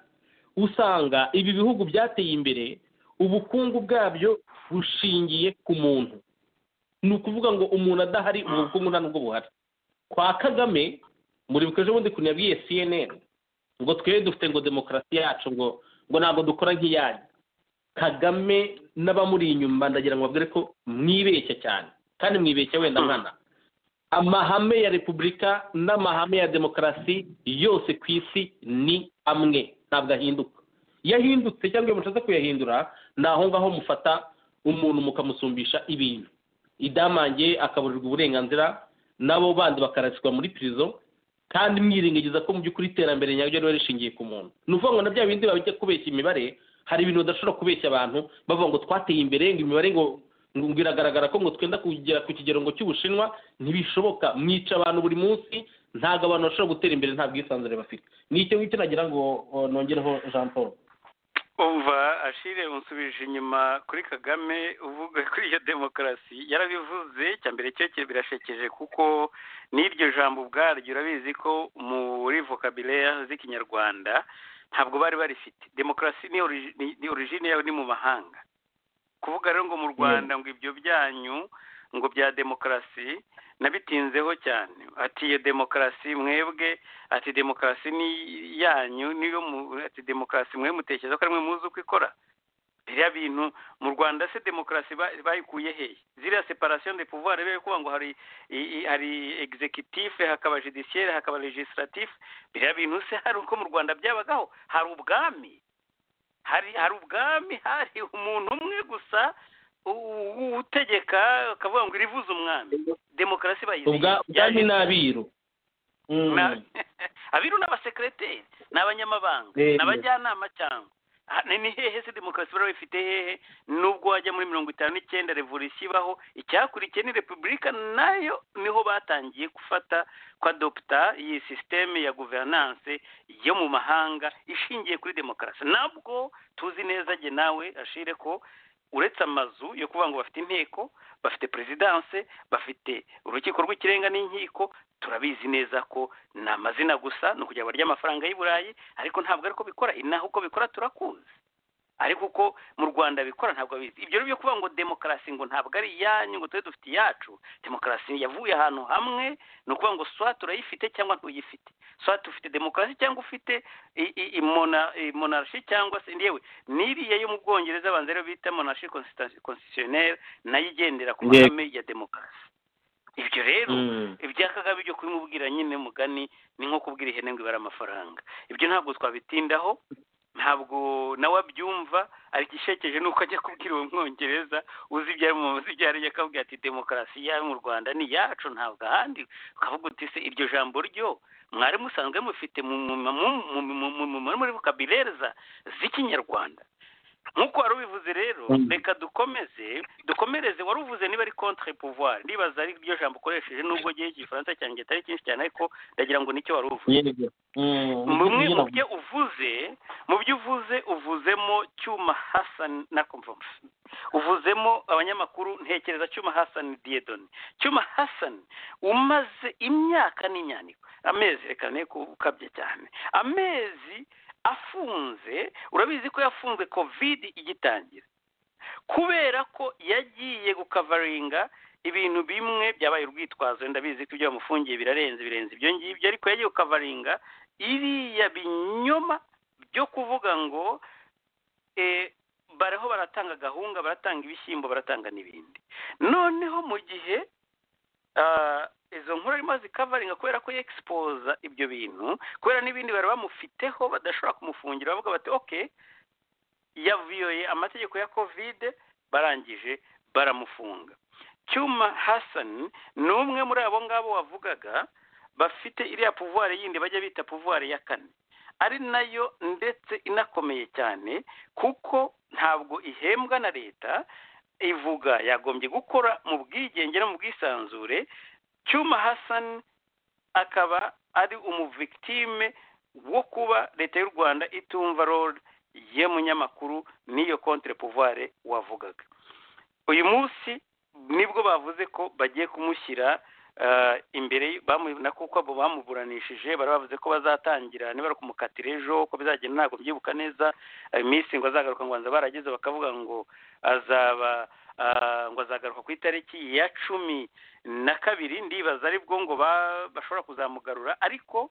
usanga ibi bihugu byateye imbere ubukungu bwabyo bushingiye ku muntu ni ukuvuga ngo umuntu adahari ubwo bukungu nta nubwo buhari kwa kagame muribuka ejo bundi ukuntu yabwiye cnn ngo twebwe dufite ngo demokarasi yacu ngo ngo ntabwo dukora nk'iyanyu kagame n'abamuri inyuma ndagira ngo babwire ko mwibeshya cyane kandi mwibeshya wenda nkana amahame ya repubulika n'amahame ya demokarasi yose ku isi ni amwe ntabwo ahinduka iyo ahindutse cyangwa iyo mushatse kuyahindura ni aho ngaho mufata umuntu mukamusumbisha ibintu idamange akaburirwa uburenganzira nabo bandi bakarasirwa muri pirizo kandi mwirengagiza ko mu by'ukuri iterambere nyaryo riba rishingiye ku muntu ni ukuvuga ngo na bya bindi bajya kubeshya imibare hari ibintu badashobora kubeshya abantu bavuga ngo twateye imbere ngo imibare ngo biragaragara ko ngo twenda kugera ku kigero ngo cy'ubushinwa ntibishoboka mwica abantu buri munsi ntabwo abantu bashobora gutera imbere nta bwisanzure bafite nicyo ngicyo nagira ngo oh, nongereho jean paul
umva ashire unsubije inyuma kuri kagame uvuga kuri iyo demokarasi yarabivuze cya mbere cyo birashekeje kuko n'iryo jambo ubwaryo urabizi ko muri vokabileya z'ikinyarwanda ntabwo bari barifite demokarasi ni origi- ni- ni origine yayo ni mu mahanga kuvuga rero ngo mu rwanda ngo ibyo byanyu ngo bya demokarasi nabitinzeho cyane ati iyo demokarasi mwebwe ati demokarasi ni yanyu niyo mu- ati demokarasi mwe mutekereza ko ari mwe muzi uko ikora biriya bintu mu rwanda se demokarasi ba- bayikuye hehe ziriya separation de pouvoir rero yo kuvuga ngo hari i- i- hari executif hakaba judiciaire hakaba legislatif biriya bintu se hari uko mu rwanda byabagaho hari ubwami hari hari ubwami hari umuntu umwe gusa u- u- utegeka akavuga ngo irivuze umwami demokarasi bayizi
Ubwa- ubwami ni abiru Mm.
Na- abiru ni abasekereteri ni abanyamabanga
Eh,
ni abajyanama cyangwa Ah, ni ni hehe se demokarasi bari bafite hehe nubwo wajya muri mirongo itanu n'icyenda revolisiyo ibaho icyakurikiye ni repubulika nayo niho batangiye gufata kwadopta iyi sisiteme ya guverinanse yo mu mahanga ishingiye kuri demokarasi nabwo tuzi neza jye nawe ashire ko uretse amazu yo kuvuga ngo bafite inteko bafite perezidanse bafite urukiko rw'ikirenga n'inkiko turabizi neza ko ni amazina gusa ni ukugira ngo barye amafaranga y'i burayi ariko ntabwo ariko bikora inaha uko bikora turakuzi ariko uko mu rwanda bikora ntabwo bizi ibyo rero byo kuvuga ngo demokarasi ngo ntabwo ari iyanyu ngo tube dufite iyacu demokarasi yavuye ahantu hamwe ni ukuvuga ngo swa turayifite cyangwa ntuyifite swa dufite demokarasi cyangwa ufite i- i- i- mona- i- monarshi cyangwa se yewe n'iriya yo mu bwongereza banza rero bita monarshi constitutionnel nayo igendera ku
Yego.
mahame ya demokarasi ibyo rero
Mm.
ibya kagame byo kubimubwira nyine mugani ni nko kubwira ihene ngo ibare amafaranga ibyo ntabwo twabitindaho ntabwo nawe abyumva ariko ishekeje ni uko ajya kubwira uwo mwongereza uzi ibyo ari mu uzi ibyo ari akabwira ati demokarasi yawe mu rwanda ni iyacu ntabwo ahandi ukavuga uti se iryo jambo ryo mwari musanzwe mufite mu- mu- mu- mu- mu- mu- mu- muri muri vokabilereza z'ikinyarwanda nk'uko wari ubivuze rero
Mm.
reka dukomeze dukomereze wari uvuze niba ari contre pouvoir ndibaza ari ryo jambo ukoresheje nubwo gihe igifaransa cyanjye atari cyinshi cyane ariko ndagira ngo nicyo wari uvuze
yego Mm.
bumwe mu
Nyina-
byo uvuze mu byo uvuze uvuzemo cyuma hasani na komvomf uvuzemo abanyamakuru ntekereza cyuma hasani diyedoni cyuma hasani umaze imyaka n'inyandiko amezi reka ne ukabye cyane amezi afunze urabizi ko yafunzwe covid igitangira kubera ko yagiye gukavaringa ibintu bimwe byabaye urwitwazo ndabizi ko ibyo bamufungiye birarenze birenze ibyo ngibyo ariko yagiye gukavaringa iriya binyoma byo kuvuga ngo eh, bariho baratanga gahunga baratanga ibishyimbo baratanga n'ibindi noneho mu gihe ah, izo nkuru arimo zikavaringa kubera ko yegisipoza ibyo bintu kubera n'ibindi bari bamufiteho badashobora kumufungira bavuga bati okay yaviyoye amategeko ya kovide barangije baramufunga cyuma hasani ni umwe muri abo ngabo wavugaga bafite iriya pouvoir yindi bajya bita pouvoir ya kane ari nayo ndetse inakomeye cyane kuko ntabwo ihembwa na leta ivuga yagombye gukora mu bwigenge no mu bwisanzure cyuma hasani akaba ari umuvictime wo kuba leta y'u rwanda itumva role ye munyamakuru n'iyo contre pouvoir wavugaga uyu munsi nibwo bavuze ko bagiye kumushyira ah, imbere y- bamu- na kuko abo bamuburanishije bari bavuze ko bazatangira niba ari ukumukatira ejo ko bizagenda ntabwo mbyibuka neza ah, iminsi ngo azagaruka ngo banza barageze bakavuga ngo azaba ah, ngo azagaruka ku itariki ya cumi na kabiri ndibaza aribwo ngo ba- bashobora kuzamugarura ariko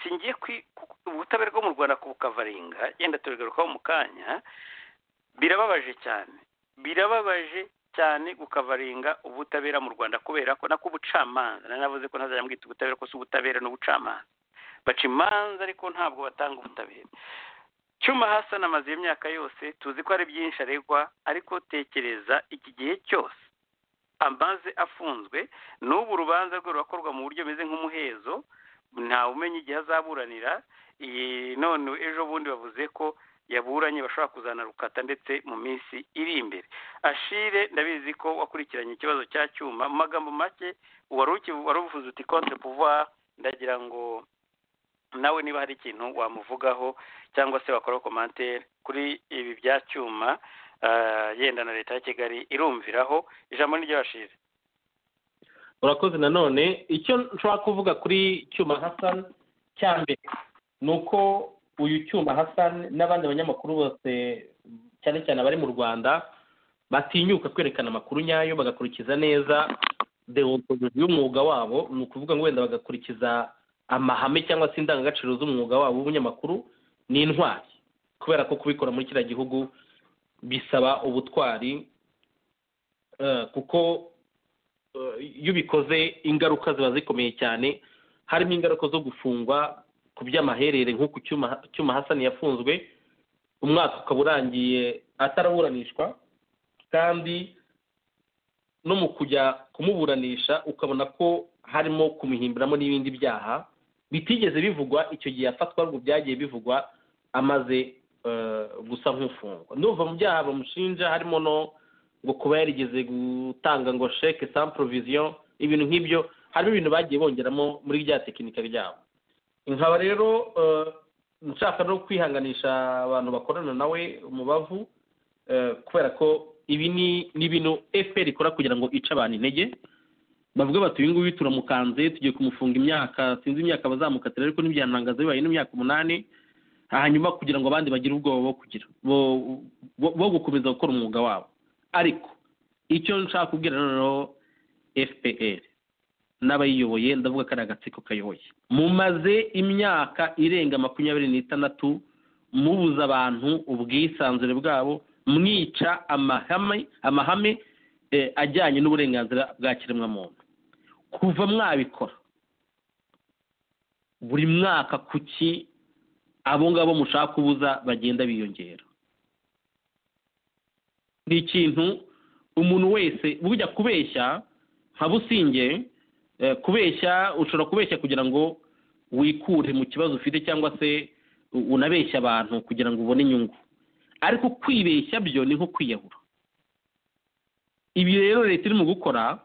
singiye kwi- ku- ubutabera bwo mu rwanda kubukavaringa yenda tubigarukaho mu kanya birababaje cyane birababaje cyane gukavaringa ubutabera mu rwanda kubera ko nako ubucamanza nanavuze ko ntazajya mbwita ubutabera ko si ubutabera n'ubucamanza baca imanza ariko ntabwo batanga ubutabera cyuma hasana amaze iyo myaka yose tuzi ko ari byinshi aregwa ariko tekereza iki gihe cyose amaze afunzwe n'ubu urubanza rwe rurakorwa mu buryo bumeze nk'umuhezo ntawe umenya igihe azaburanira iyi- none ejo bundi bavuze ko yaburanye bashobora kuzana rukata ndetse mu minsi iri imbere ashire ndabizi ko wakurikiranye ikibazo cya cyuma mu magambo make wari uki- wari uvuze uti contre pouvoir ndagira ngo nawe niba hari ikintu wamuvugaho cyangwa se wakora komantere kuri ibi bya cyuma yenda na leta ya kigali irumviraho ijambo niryo yashize
urakoze nanone icyo nshobora kuvuga kuri cyuma hasan cya mbere ni uko uyu cyuma hasan n'abandi banyamakuru bose cyane cyane abari mu rwanda batinyuka kwerekana amakuru nyayo bagakurikiza neza deontologi y'umwuga wabo ni ukuvuga ngo wenda bagakurikiza amahame cyangwa se indangagaciro z'umwuga wabo w'ubunyamakuru ni intwari kubera ko kubikora muri kiriya gihugu bisaba ubutwari kuko iyo ubikoze ingaruka ziba zikomeye cyane harimo ingaruka zo gufungwa ku by'amaherere nk'uku cyuma hasani yafunzwe umwaka ukaba urangiye ataraburanishwa kandi no mu kujya kumuburanisha ukabona ko harimo kumuhimbiramo n'ibindi byaha bitigeze bivugwa icyo gihe yafatwa ahubwo byagiye bivugwa amaze gusa nk'ufungwa n'uva mu byaha bamushinja harimo no ngo kuba yarigeze gutanga ngo sheke sans provision ibintu nk'ibyo harimo ibintu bagiye bongeramo muri rya tekinika ryabo nkaba rero nshaka no kwihanganisha abantu bakorana nawe umubavu kubera ko ibi ni ibintu efuperi ikora kugira ngo ice abantu intege bavuga bati uyu nguyu turamukanze tugiye kumufunga imyaka sinzi imyaka bazamukatira ariko ntibyanangaza bibaye n'imyaka umunani hanyuma kugira ngo abandi bagire ubwoba bo kugira bo gukomeza gukora umwuga wabo ariko icyo nshaka kubwira noneho fpr n'abayiyoboye ndavuga ko ari agatsiko kayoboye mumaze imyaka irenga makumyabiri n'itandatu mubuza abantu ubwisanzure bwabo mwica amahame amahame ajyanye n'uburenganzira bwa kiremwamuntu kuva mwabikora buri mwaka kuki abo ngabo mushaka kubuza bagenda biyongera ni ikintu umuntu wese bujya kubeshya nka businge kubeshya ushobora kubeshya kugira ngo wikure mu kibazo ufite cyangwa se unabeshya abantu kugira ngo ubone inyungu ariko kwibeshya byo ni nko kwiyahura ibi rero leta irimo gukora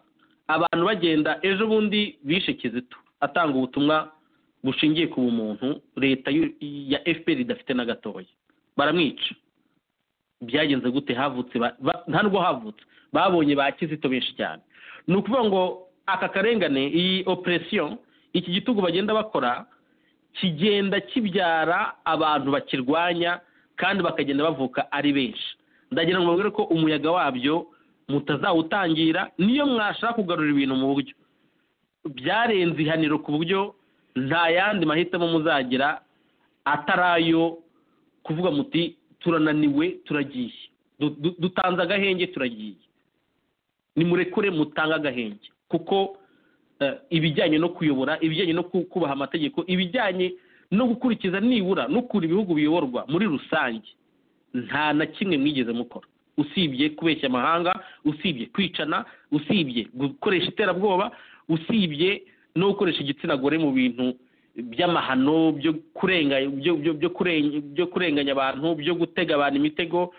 abantu bagenda ejo bundi bishe kizito atanga ubutumwa bushingiye ku bumuntu leta ya fpr idafite na gatoya baramwica byagenze gute havutse nta nubwo havutse babonye ba kizito benshi cyane ni ukuvuga ngo aka karengane iyi operesiyo iki gitugu bagenda bakora kigenda kibyara abantu bakirwanya kandi bakagenda bavuka ari benshi ndagira ngo babwire ko umuyaga wabyo mutazawutangira niyo mwashaka kugarura ibintu mu buryo byarenze ihaniro ku buryo nta yandi mahitamo muzagira atarayo kuvuga muti turananiwe turagiye dutanze agahenge turagiye nimurekure mutange agahenge kuko ibijyanye no kuyobora ibijyanye no kubaha amategeko ibijyanye no gukurikiza nibura n'ukuntu ibihugu biyoborwa muri rusange nta na kimwe mwigeze mukora usibye kubeshya amahanga usibye kwicana usibye gukoresha iterabwoba usibye no gukoresha igitsina gore mu bintu by'amahano byo kurenganya abantu byo gutega abantu imitego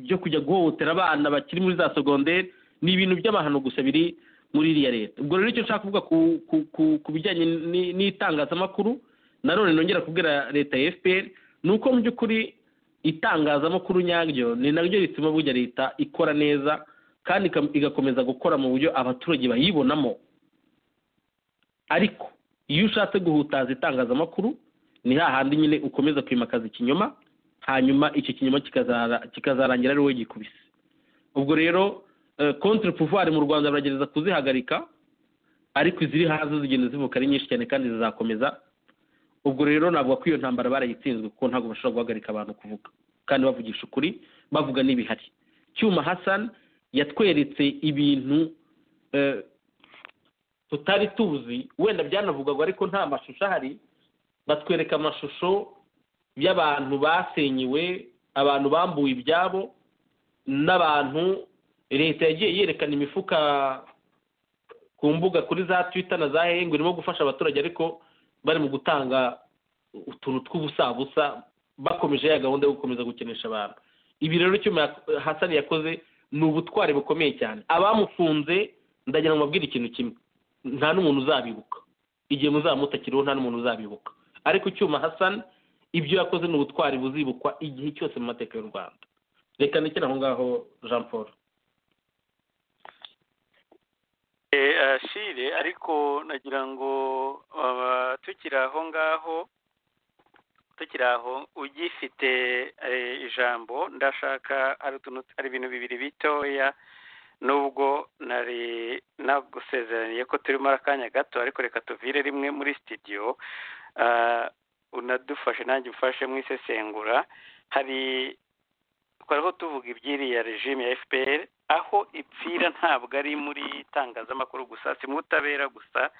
byo kujya guhohotera abana bakiri muri za segonderi ni ibintu by'amahano gusa biri muri iriya leta ubwo rero icyo nshaka kuvuga ku bijyanye n'itangazamakuru nanone nongera kubwira leta ya fpr ni uko mu by'ukuri itangazamakuru nyaryo ni naryo rituma burya leta ikora neza kandi igakomeza gukora mu buryo abaturage bayibonamo ariko iyo ushatse guhutaza itangazamakuru ni hahandi nyine ukomeza kwimakaza ikinyoma hanyuma icyo kinyoma kikazarangira ari wowe gikubise ubwo rero kontire puvuwari mu rwanda baragerageza kuzihagarika ariko iziri hanze zigenda zivuka ari nyinshi cyane kandi zizakomeza ubwo rero navuga ko iyo ntambara barayitsinzwe kuko ntabwo bashobora guhagarika abantu kuvuga kandi bavugisha ukuri bavuga n'ibihari cyuma hasan yatweretse ibintu tutari tuzi wenda byanavugagwa ariko nta mashusho ahari batwereka amashusho y'abantu basenyiwe abantu bambuwe ibyabo n'abantu leta yagiye yerekana imifuka ku mbuga kuri za twita na za hengu irimo gufasha abaturage ariko bari mu gutanga utuntu tw'ubusabusa bakomeje ya gahunda yo gukomeza gukenesha abantu ibi rero icyuma hasani yakoze ni ubutwari bukomeye cyane abamufunze ndagira ngo mbabwire ikintu kimwe nta n'umuntu uzabibuka igihe muzaba mutakiriho nta n'umuntu uzabibuka ariko icyuma hasani ibyo yakoze ni ubutwari buzibukwa igihe cyose mu mateka y'u rwanda reka ndekere aho ngaho jean paul
shire ariko nagira ngo tukiri aho ngaho tukiri aho ugifite ijambo ndashaka ari ibintu bibiri bitoya nubwo nari nagusezeraniye ko turimo akanya gato ariko reka tuvire rimwe muri sitidiyo unadufashe nanjye ufashe mu isesengura hari twariho tuvuga iby'iriya regime ya fpr aho ipfira ntabwo ari muri itangazamakuru gusa si mu butabera gusa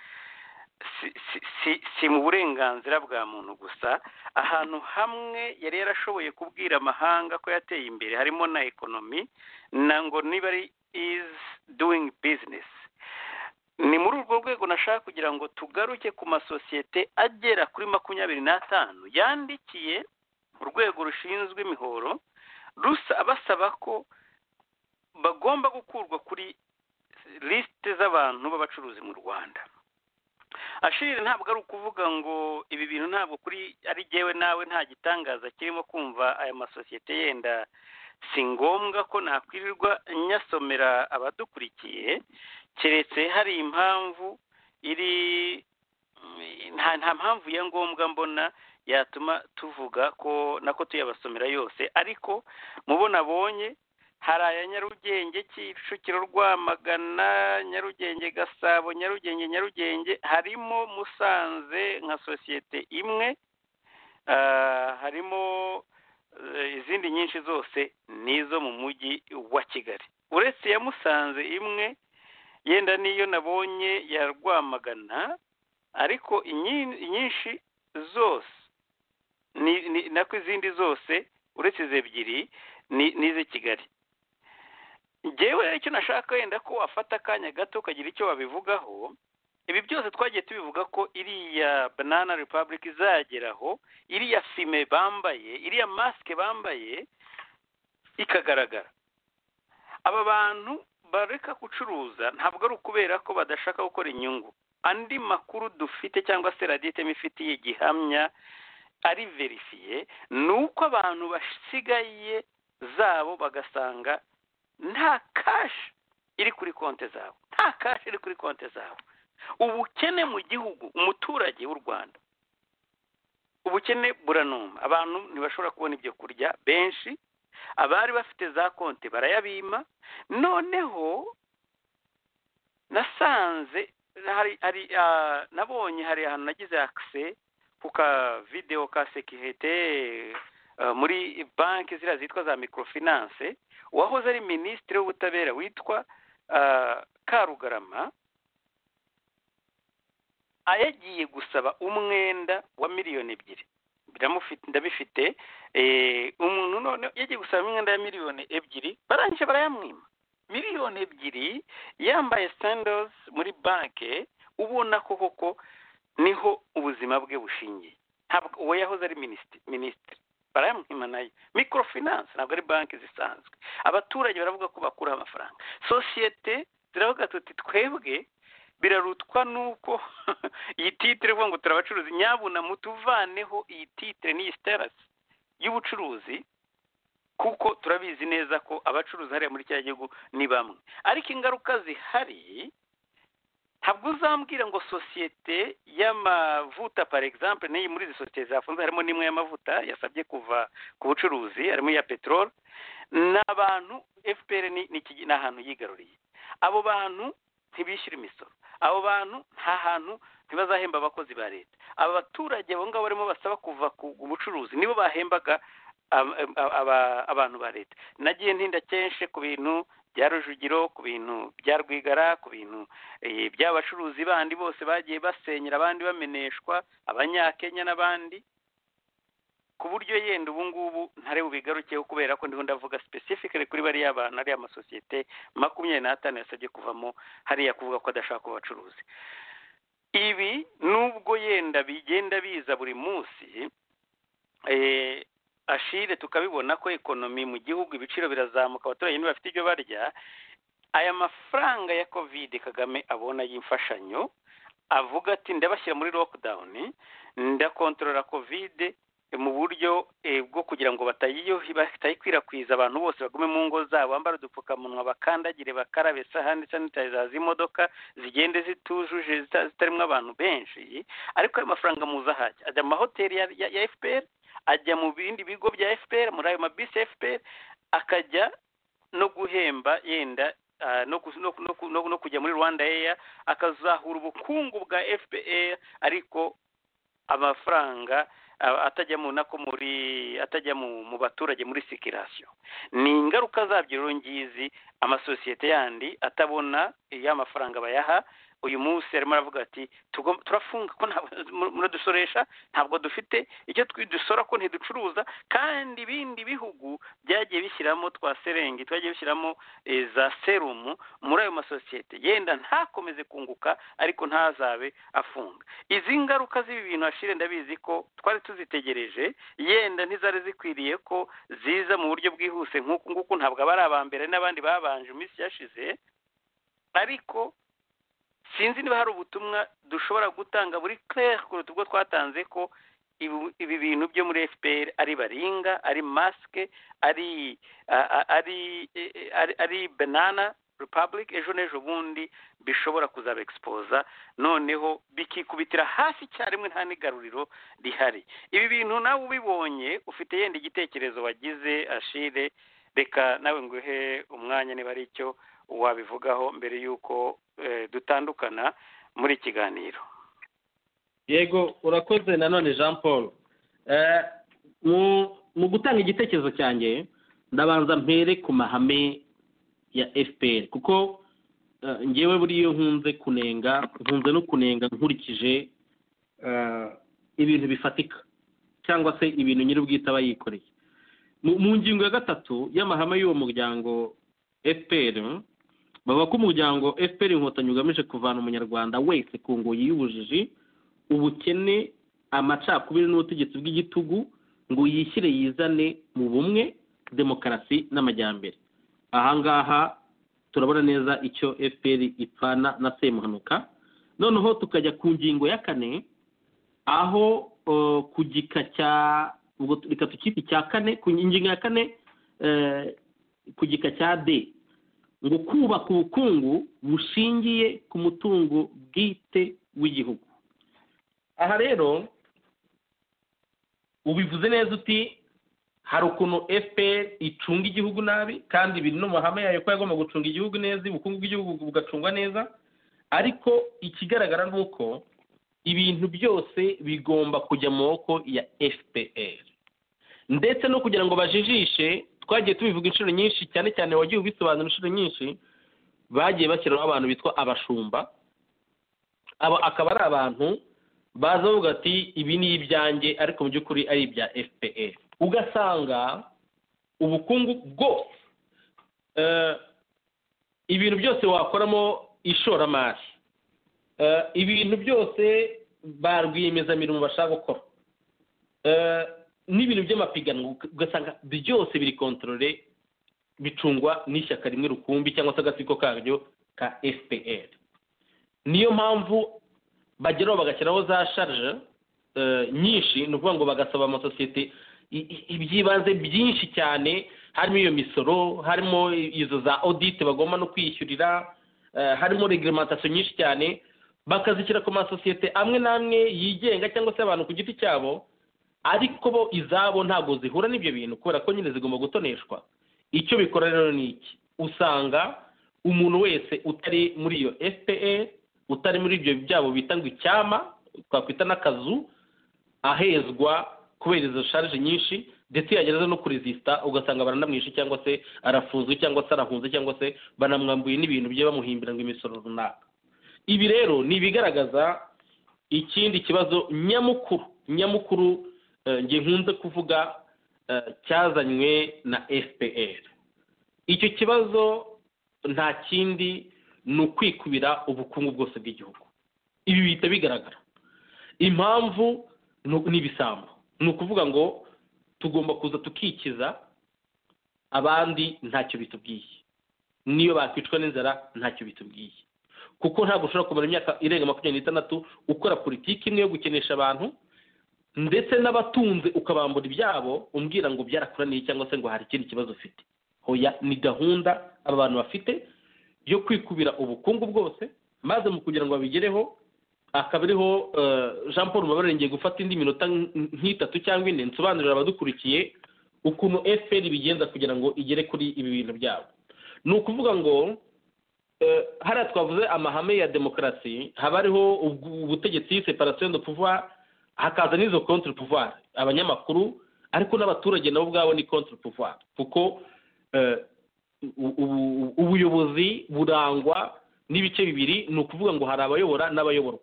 si mu burenganzira bwa muntu gusa ahantu hamwe yari yarashoboye kubwira amahanga ko yateye imbere harimo na ekonomi na ngo niba ari izi doing business ni muri urwo rwego nashaka kugira ngo tugaruke ku masosiyete agera kuri makumyabiri n'atanu yandikiye urwego rushinzwe imihoro basaba ko bagomba gukurwa kuri lisite z'abantu b'abacuruzi mu rwanda ashirire ntabwo ari ukuvuga ngo ibi bintu ntabwo kuri ari jyewe nawe nta gitangaza kirimo kumva aya masosiyete yenda si ngombwa ko nakwirirwa nyasomera abadukurikiye keretse hari impamvu iri nta mpamvu ya ngombwa mbona yatuma tuvuga ko nako tuyabasomera yose ariko mubo nabonye hari aya nyarugenge kicukiro rwamagana nyarugenge gasabo nyarugenge nyarugenge harimo musanze nka sosiyete imwe harimo izindi nyinshi zose n'izo mu mujyi wa kigali uretse iya musanze imwe yenda niyo nabonye ya rwamagana ariko inyinshi zose nako izindi zose uretse izi ebyiri ni iz'i kigali ngewe icyo nashaka wenda ko wafata akanya gato ukagira icyo wabivugaho ibi byose twagiye tubivuga ko iriya banana repubulika izageraho iriya fime bambaye iriya masike bambaye ikagaragara aba bantu bareka gucuruza ntabwo ari ukubera ko badashaka gukora inyungu andi makuru dufite cyangwa se radiyete ifitiye gihamya ari verifiye ni uko abantu basigaye zabo bagasanga nta kashi iri kuri konti zabo nta kashi iri kuri konti zabo ubukene mu gihugu umuturage w'u rwanda ubukene buranuma abantu ntibashobora kubona ibyo kurya benshi abari bafite za konti barayabima noneho nasanze hari nabonye hari ahantu nagize akise ku ka videwo ka sekirite muri banki ziriya zitwa za mikorofinanse uwahoze ari minisitiri w'ubutabera witwa karugarama ayagiye gusaba umwenda wa miliyoni ebyiri ndabifite umuntu none yagiye gusaba umwenda ya miliyoni ebyiri barangije barayamwima miliyoni ebyiri yambaye sandozi muri banki ubona ko koko niho ubuzima bwe bushingiye ntabwo uwo yahoze ari minisitiri barayamwima nayo mikorofinanse ntabwo ari banki zisanzwe abaturage baravuga ko bakuraho amafaranga sosiyete ziravuga tuti twebwe birarutwa nuko iyi titire uvuga ngo turabacuruzi nyabuna mutuvaneho iyi titire n'iyi siterasi y'ubucuruzi kuko turabizi neza ko abacuruzi hariya muri kiriya gihugu ni bamwe ariko ingaruka zihari ntabwo uzambwira ngo sosiyete y'amavuta par exemple n'iyi muri izi sosiyete zafunze harimo n'imwe y'amavuta yasabye kuva ku bucuruzi harimo iya peteroli ni abantu fpr ni ahantu yigaruriye abo bantu ntibishyura imisoro abo bantu nta hantu ntibazahemba abakozi ba leta aba baturage abo ngabo barimo basaba kuva ku bucuruzi nibo bahembaga abantu ba leta nagiye ntinda kenshi ku bintu bya rujugiro ku bintu bya rwigara ku bintu by'abacuruzi bandi bose bagiye basenyera abandi bameneshwa abanyakenya n'abandi ku buryo yenda ubu ngubu ntare bubigarukeho kubera ko ndiho ndavuga specifically kuri bariya bantu ariya amasosiyete makumyabiri n'atanu yasabye kuvamo hariya kuvuga ko adashaka abacuruzi ibi nubwo yenda bigenda biza buri munsi ashire tukabibona ko ekonomi mu gihugu ibiciro birazamuka abaturage ntibafite ibyo barya aya mafaranga ya kovide kagame abona y'imfashanyo avuga ati ndabashyira muri lockdown ndakontorora kovide mu buryo bwo kugira ngo batayikwirakwiza abantu bose bagume mu ngo zabo bambara udupfukamunwa bakandagire bakarabe sahani sanitayiza z'imodoka zigende zitujuje zitarimo abantu benshi ariko ayo mafaranga muzahajya ajya mu mahoteli ya fpr ajya mu bindi bigo bya fpr muri ayo mabisi ya fpr akajya no guhemba yenda no kujya muri rwanda eya akazahura ubukungu bwa fpr ariko amafaranga atajya mu nako muri atajya mu baturage muri sikirasiyo ni ingaruka zabyo rero ngizi amasosiyete yandi atabona y'amafaranga bayaha uyu munsi arimo aravuga ati turafunga ko muradusoresha ntabwo dufite icyo dusora ko ntiducuruza kandi ibindi bihugu byagiye bishyiramo twa serengi twagiye bishyiramo za serumu muri ayo masosiyete yenda ntakomeze kunguka ariko ntazabe afunga izi ngaruka z'ibi bintu hashire ndabizi ko twari tuzitegereje yenda ntizari zikwiriye ko ziza mu buryo bwihuse nk'uku nguku ntabwo aba ari aba mbere n'abandi babanje iminsi yashize ariko sinzi niba hari ubutumwa dushobora gutanga buri claire kuruta ubwo twatanze ko ibi bintu byo muri fpr ari baringa ari masike ari ari ari banana republic ejo n'ejo bundi bishobora kuzaba exposa noneho bikikubitira hasi icyarimwe nta n'igaruriro rihari ibi bintu nawe ubibonye ufite yenda igitekerezo wagize ashire reka nawe nguhe umwanya niba ari icyo wabivugaho mbere y'uko dutandukana muri kiganiro
yego urakoze nanone jean paul mu gutanga igitekerezo cyanjye ndabanza mpere ku mahame ya fpr kuko ngewe buriya nkunze kunenga nkunze no kunenga nkurikije ibintu bifatika cyangwa se ibintu nyir'ubwite aba yikoreye mu ngingo ya gatatu y'amahame y'uwo muryango fpr bavuga ko umuryango fpr inkotanyi ugamije kuvana umunyarwanda wese ku ngoyi y'ubujiji ubukene amacakubiri n'ubutegetsi bw'igitugu ngo yishyire yizane mu bumwe demokarasi n'amajyambere ahangaha turabona neza icyo fpr ipfana na semuhanuka noneho tukajya ku ngingo ya kane aho ku gika cya reka tukite icya kane ku ngingo ya kane ku gika cya d ngo kubaka ubukungu bushingiye ku mutungo bwite w'igihugu aha rero ubivuze neza uti hari ukuntu fpr icunga igihugu nabi kandi biri no mu mahame yayo ko yagomba gucunga igihugu neza ubukungu bw'igihugu bugacungwa neza ariko ikigaragara ni uko ibintu byose bigomba kujya mu maboko ya fpr ndetse no kugira ngo bajijishe twagiye tubivuga inshuro nyinshi cyane cyane wagiye ubisobanura inshuro nyinshi bagiye bashyiraho abantu bitwa abashumba aba akaba ari abantu baza bavuga ati ibi ni ibyanjye ariko mu by'ukuri ari ibya fpr ugasanga ubukungu bwose ibintu byose wakoramo ishoramari ibintu byose ba rwiyemezamirimo bashaka gukora n'ibintu by'amapiganwa ugasanga byose biri kontorore bicungwa n'ishyaka rimwe rukumbi cyangwa se agatsiko karyo ka fpr niyo mpamvu bageraho bagashyiraho za sharje nyinshi ni ukuvuga ngo bagasaba amasosiyete iby'ibanze byinshi cyane harimo iyo misoro harimo izo za odite bagomba no kwishyurira harimo regimentasiyo nyinshi cyane bakazishyira ku masosiyete amwe n'amwe yigenga cyangwa se abantu ku giti cyabo ariko bo izabo ntabwo zihura n'ibyo bintu kubera ko nyine zigomba gutoneshwa icyo bikora rero ni iki usanga umuntu wese utari muri iyo fpr utari muri ibyo byabo bita ngo icyama twakwita n'akazu ahezwa kubera izo sharije nyinshi ndetse yagereza no kurizisita ugasanga baranamwishe cyangwa se arafuzwe cyangwa se arahunze cyangwa se banamwambuye n'ibintu bye bamuhimbira ngo imisoro runaka ibi rero ni ibigaragaza ikindi kibazo nyamukuru nyamukuru nge nkunze kuvuga cyazanywe na fpr icyo kibazo nta kindi ni ukwikubira ubukungu bwose bw'igihugu ibi bihita bigaragara impamvu ni ibisambo ni ukuvuga ngo tugomba kuza tukikiza abandi ntacyo bitubwiye niyo bakwicwa n'inzara ntacyo bitubwiye kuko ntabwo ushobora kumara imyaka irenga makumyabiri n'itandatu ukora politiki imwe yo gukinisha abantu ndetse n'abatunze ukabambura ibyabo umbwira ngo byarakuraniye cyangwa se ngo hari ikindi kibazo ufite hoya ni gahunda aba bantu bafite yo kwikubira ubukungu bwose maze mu kugira ngo babigereho akaba ariho jean paul mubabare ngiye gufata indi minota nk'itatu cyangwa ine nsobanurira abadukurikiye ukuntu fpr ibigenza kugira ngo igere kuri ibi bintu byabo ni ukuvuga ngo hariya twavuze amahame ya demokarasi haba hariho ubutegetsi separasiyo do puvuwa hakaza n'izo kontiri puvuwa abanyamakuru ariko n'abaturage nabo ubwabo ni kontiri puvuwa kuko ubuyobozi burangwa n'ibice bibiri ni ukuvuga ngo hari abayobora n'abayoborwa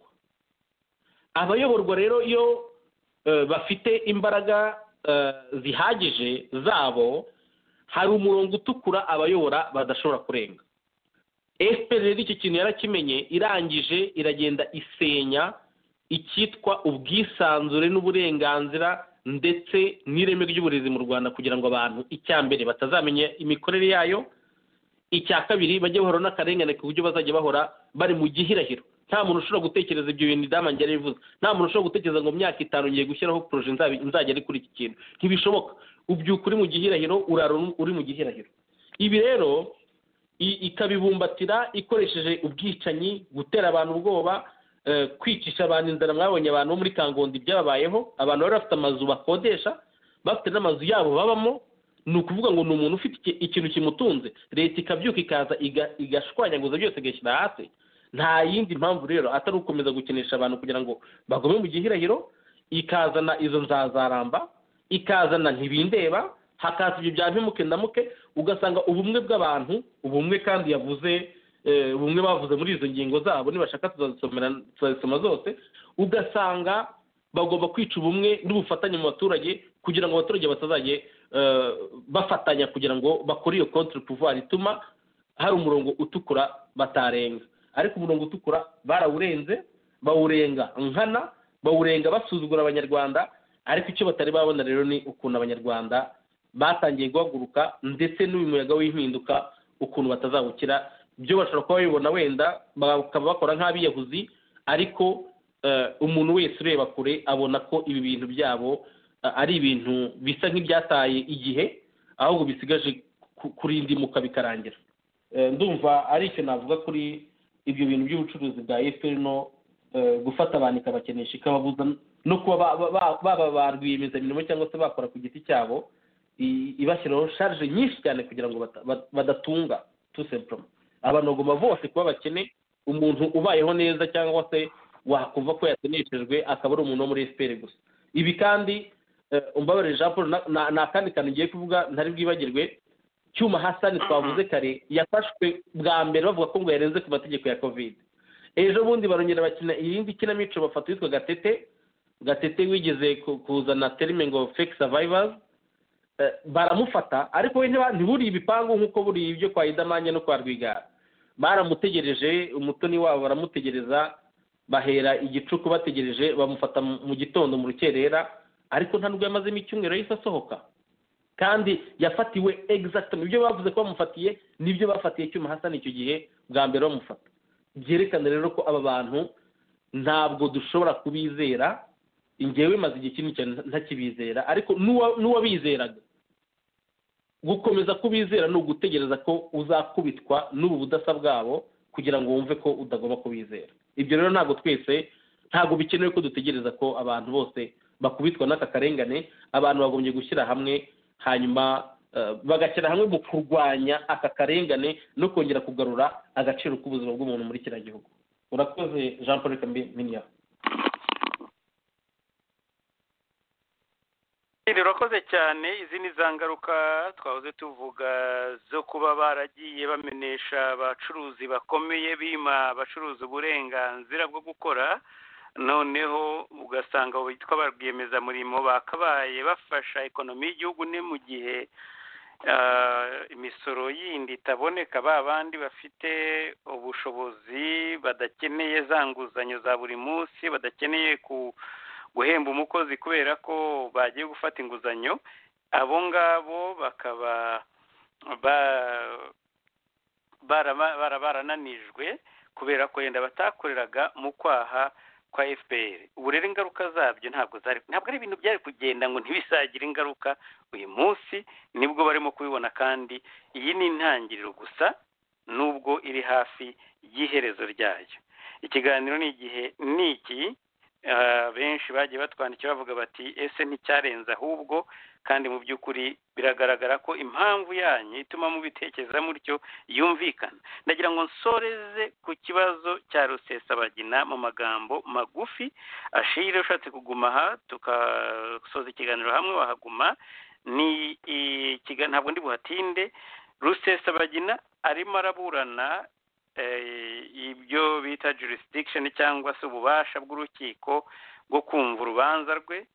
abayoborwa rero iyo bafite imbaraga zihagije zabo hari umurongo utukura abayobora badashobora kurenga efuperi rero icyo kintu yarakimenye irangije iragenda isenya icyitwa ubwisanzure n'uburenganzira ndetse n'ireme ry'uburezi mu rwanda kugira ngo abantu icya mbere batazamenya imikorere yayo icya kabiri bajye bahora n'akarengane ku buryo bazajya bahora bari mu gihirahiro nta muntu ushobora gutekereza ibyo bintu idama njyana bivuze nta muntu ushobora gutekereza ngo myaka itanu ngiye gushyiraho poroje nzajya ari kuri iki kintu ntibishoboka ubyuka uri mu gihirahiro urara uri mu gihirahiro ibi rero ikabibumbatira ikoresheje ubwicanyi gutera abantu ubwoba kwicisha abantu inzara mwabonye abantu bo muri kangondi byababayeho abantu bari bafite amazu bakodesha bafite n'amazu yabo babamo ni ukuvuga ngo ni umuntu ufite ikintu kimutunze leta ikabyuka ikaza igashwanyaguza byose igashyira hasi nta yindi mpamvu rero atari ukomeza gukinisha abantu kugira ngo bagume mu gihirahiro ikazana izo nzazaramba ikazana ntibindeba hakaza ibyo bya mpemuke na muke ugasanga ubumwe bw'abantu ubumwe kandi yavuze bumwe bavuze muri izo ngingo zabo nibashaka tuzazisoma zose ugasanga bagomba kwica ubumwe n'ubufatanye mu baturage kugira ngo abaturage batazajye bafatanya kugira ngo bakore iyo kontiri pouvoir ituma hari umurongo utukura batarenga ariko umurongo utukura barawurenze bawurenga nkana bawurenga basuzugura abanyarwanda ariko icyo batari babona rero ni ukuntu abanyarwanda batangiye guhaguruka ndetse n'uyu muyaga w'impinduka ukuntu batazawukira byo bashobora kuba babibona wenda bakaba bakora nk'abiyahuzi ariko umuntu wese ureba kure abona ko ibi bintu byabo ari ibintu bisa nk'ibyataye igihe ahubwo bisigaje kurindimuka bikarangira ndumva ari icyo navuga kuri ibyo bintu by'ubucuruzi bwa efuperi no gufata abantu ikabakenesha ikababuza no kuba baba ba rwiyemezamirimo cyangwa se bakora ku giti cyabo ibashyiraho sharije nyinshi cyane kugira ngo badatunga tusempuroma abantu bagomba bose kuba bakene umuntu ubayeho neza cyangwa se wakumva ko yatoneshejwe akaba ari umuntu wo muri efuperi gusa ibi kandi umbabarire jean paul ni akandi kantu ngiye kuvuga ntari bwibagirwe cyuma hasani twavuze kare yafashwe bwa mbere bavuga ko ngo yarenze ku mategeko ya kovide ejo bundi barongera bakina iyindi kinamico bafata uwitwa gatete gatete wigeze kuzana terime ngo fake survivors baramufata ariko we ntiburiye ibipangu nk'uko buriye ibyo kwa idamanye no kwa rwigara baramutegereje umutoni wabo baramutegereza bahera igicuku bategereje bamufata mu gitondo mu rukerera ariko nta nubwo yamazemo icyumweru yahise asohoka kandi yafatiwe egizagiti ibyo bavuze ko bamufatiye nibyo bafatiye cyuma hasa icyo gihe bwa mbere bamufata byerekana rero ko aba bantu ntabwo dushobora kubizera ingewe maze igihe kinini cyane ntakibizera ariko n'uwabizeraga gukomeza kubizera ni ugutegereza ko uzakubitwa n'ubu budasa bwabo kugira ngo wumve ko utagomba kubizera ibyo rero ntabwo twese ntabwo bikenewe ko dutegereza ko abantu bose bakubitwa n'aka karengane abantu bagombye gushyira hamwe hanyuma bagashyira hamwe mu kurwanya aka karengane no kongera kugarura agaciro k'ubuzima bw'umuntu muri kiriya gihugu urakoze jean paul kambi miniya
urakoze cyane izi ni za ngaruka twahoze tuvuga zo kuba baragiye bamenesha abacuruzi bakomeye bima abacuruza uburenganzira bwo gukora noneho ugasanga bitwa ba rwiyemezamirimo bakabaye bafasha ekonomi y'igihugu ne mu gihe imisoro yindi itaboneka ba bandi bafite ubushobozi badakeneye za nguzanyo za buri munsi badakeneye ku guhemba umukozi kubera ko bagiye gufata inguzanyo abo ngabo bakaba barananijwe kubera ko yenda batakoreraga mu kwaha kwa fpr ubu rero ingaruka zabyo ntabwo zari ntabwo ari ibintu byari kugenda ngo ntibisagire ingaruka uyu munsi nibwo barimo kubibona kandi iyi ni intangiriro gusa nubwo iri hafi y'iherezo ryayo ikiganiro ni igihe ni iki benshi bagiye batwandikira bavuga bati ese nticyarenze ahubwo kandi mu by'ukuri biragaragara ko impamvu yanyu ituma mubitekereza mutyo yumvikana ndagira ngo nsoreze ku kibazo cya rusesabagina mu magambo magufi ashire ushatse kuguma aha tugasoza ikiganiro hamwe wahaguma ni ntabwo ndi buhatinde rusesabagina arimo araburana ibyo bita jurisdiction cyangwa se ububasha bw'urukiko bwo kumva urubanza rwe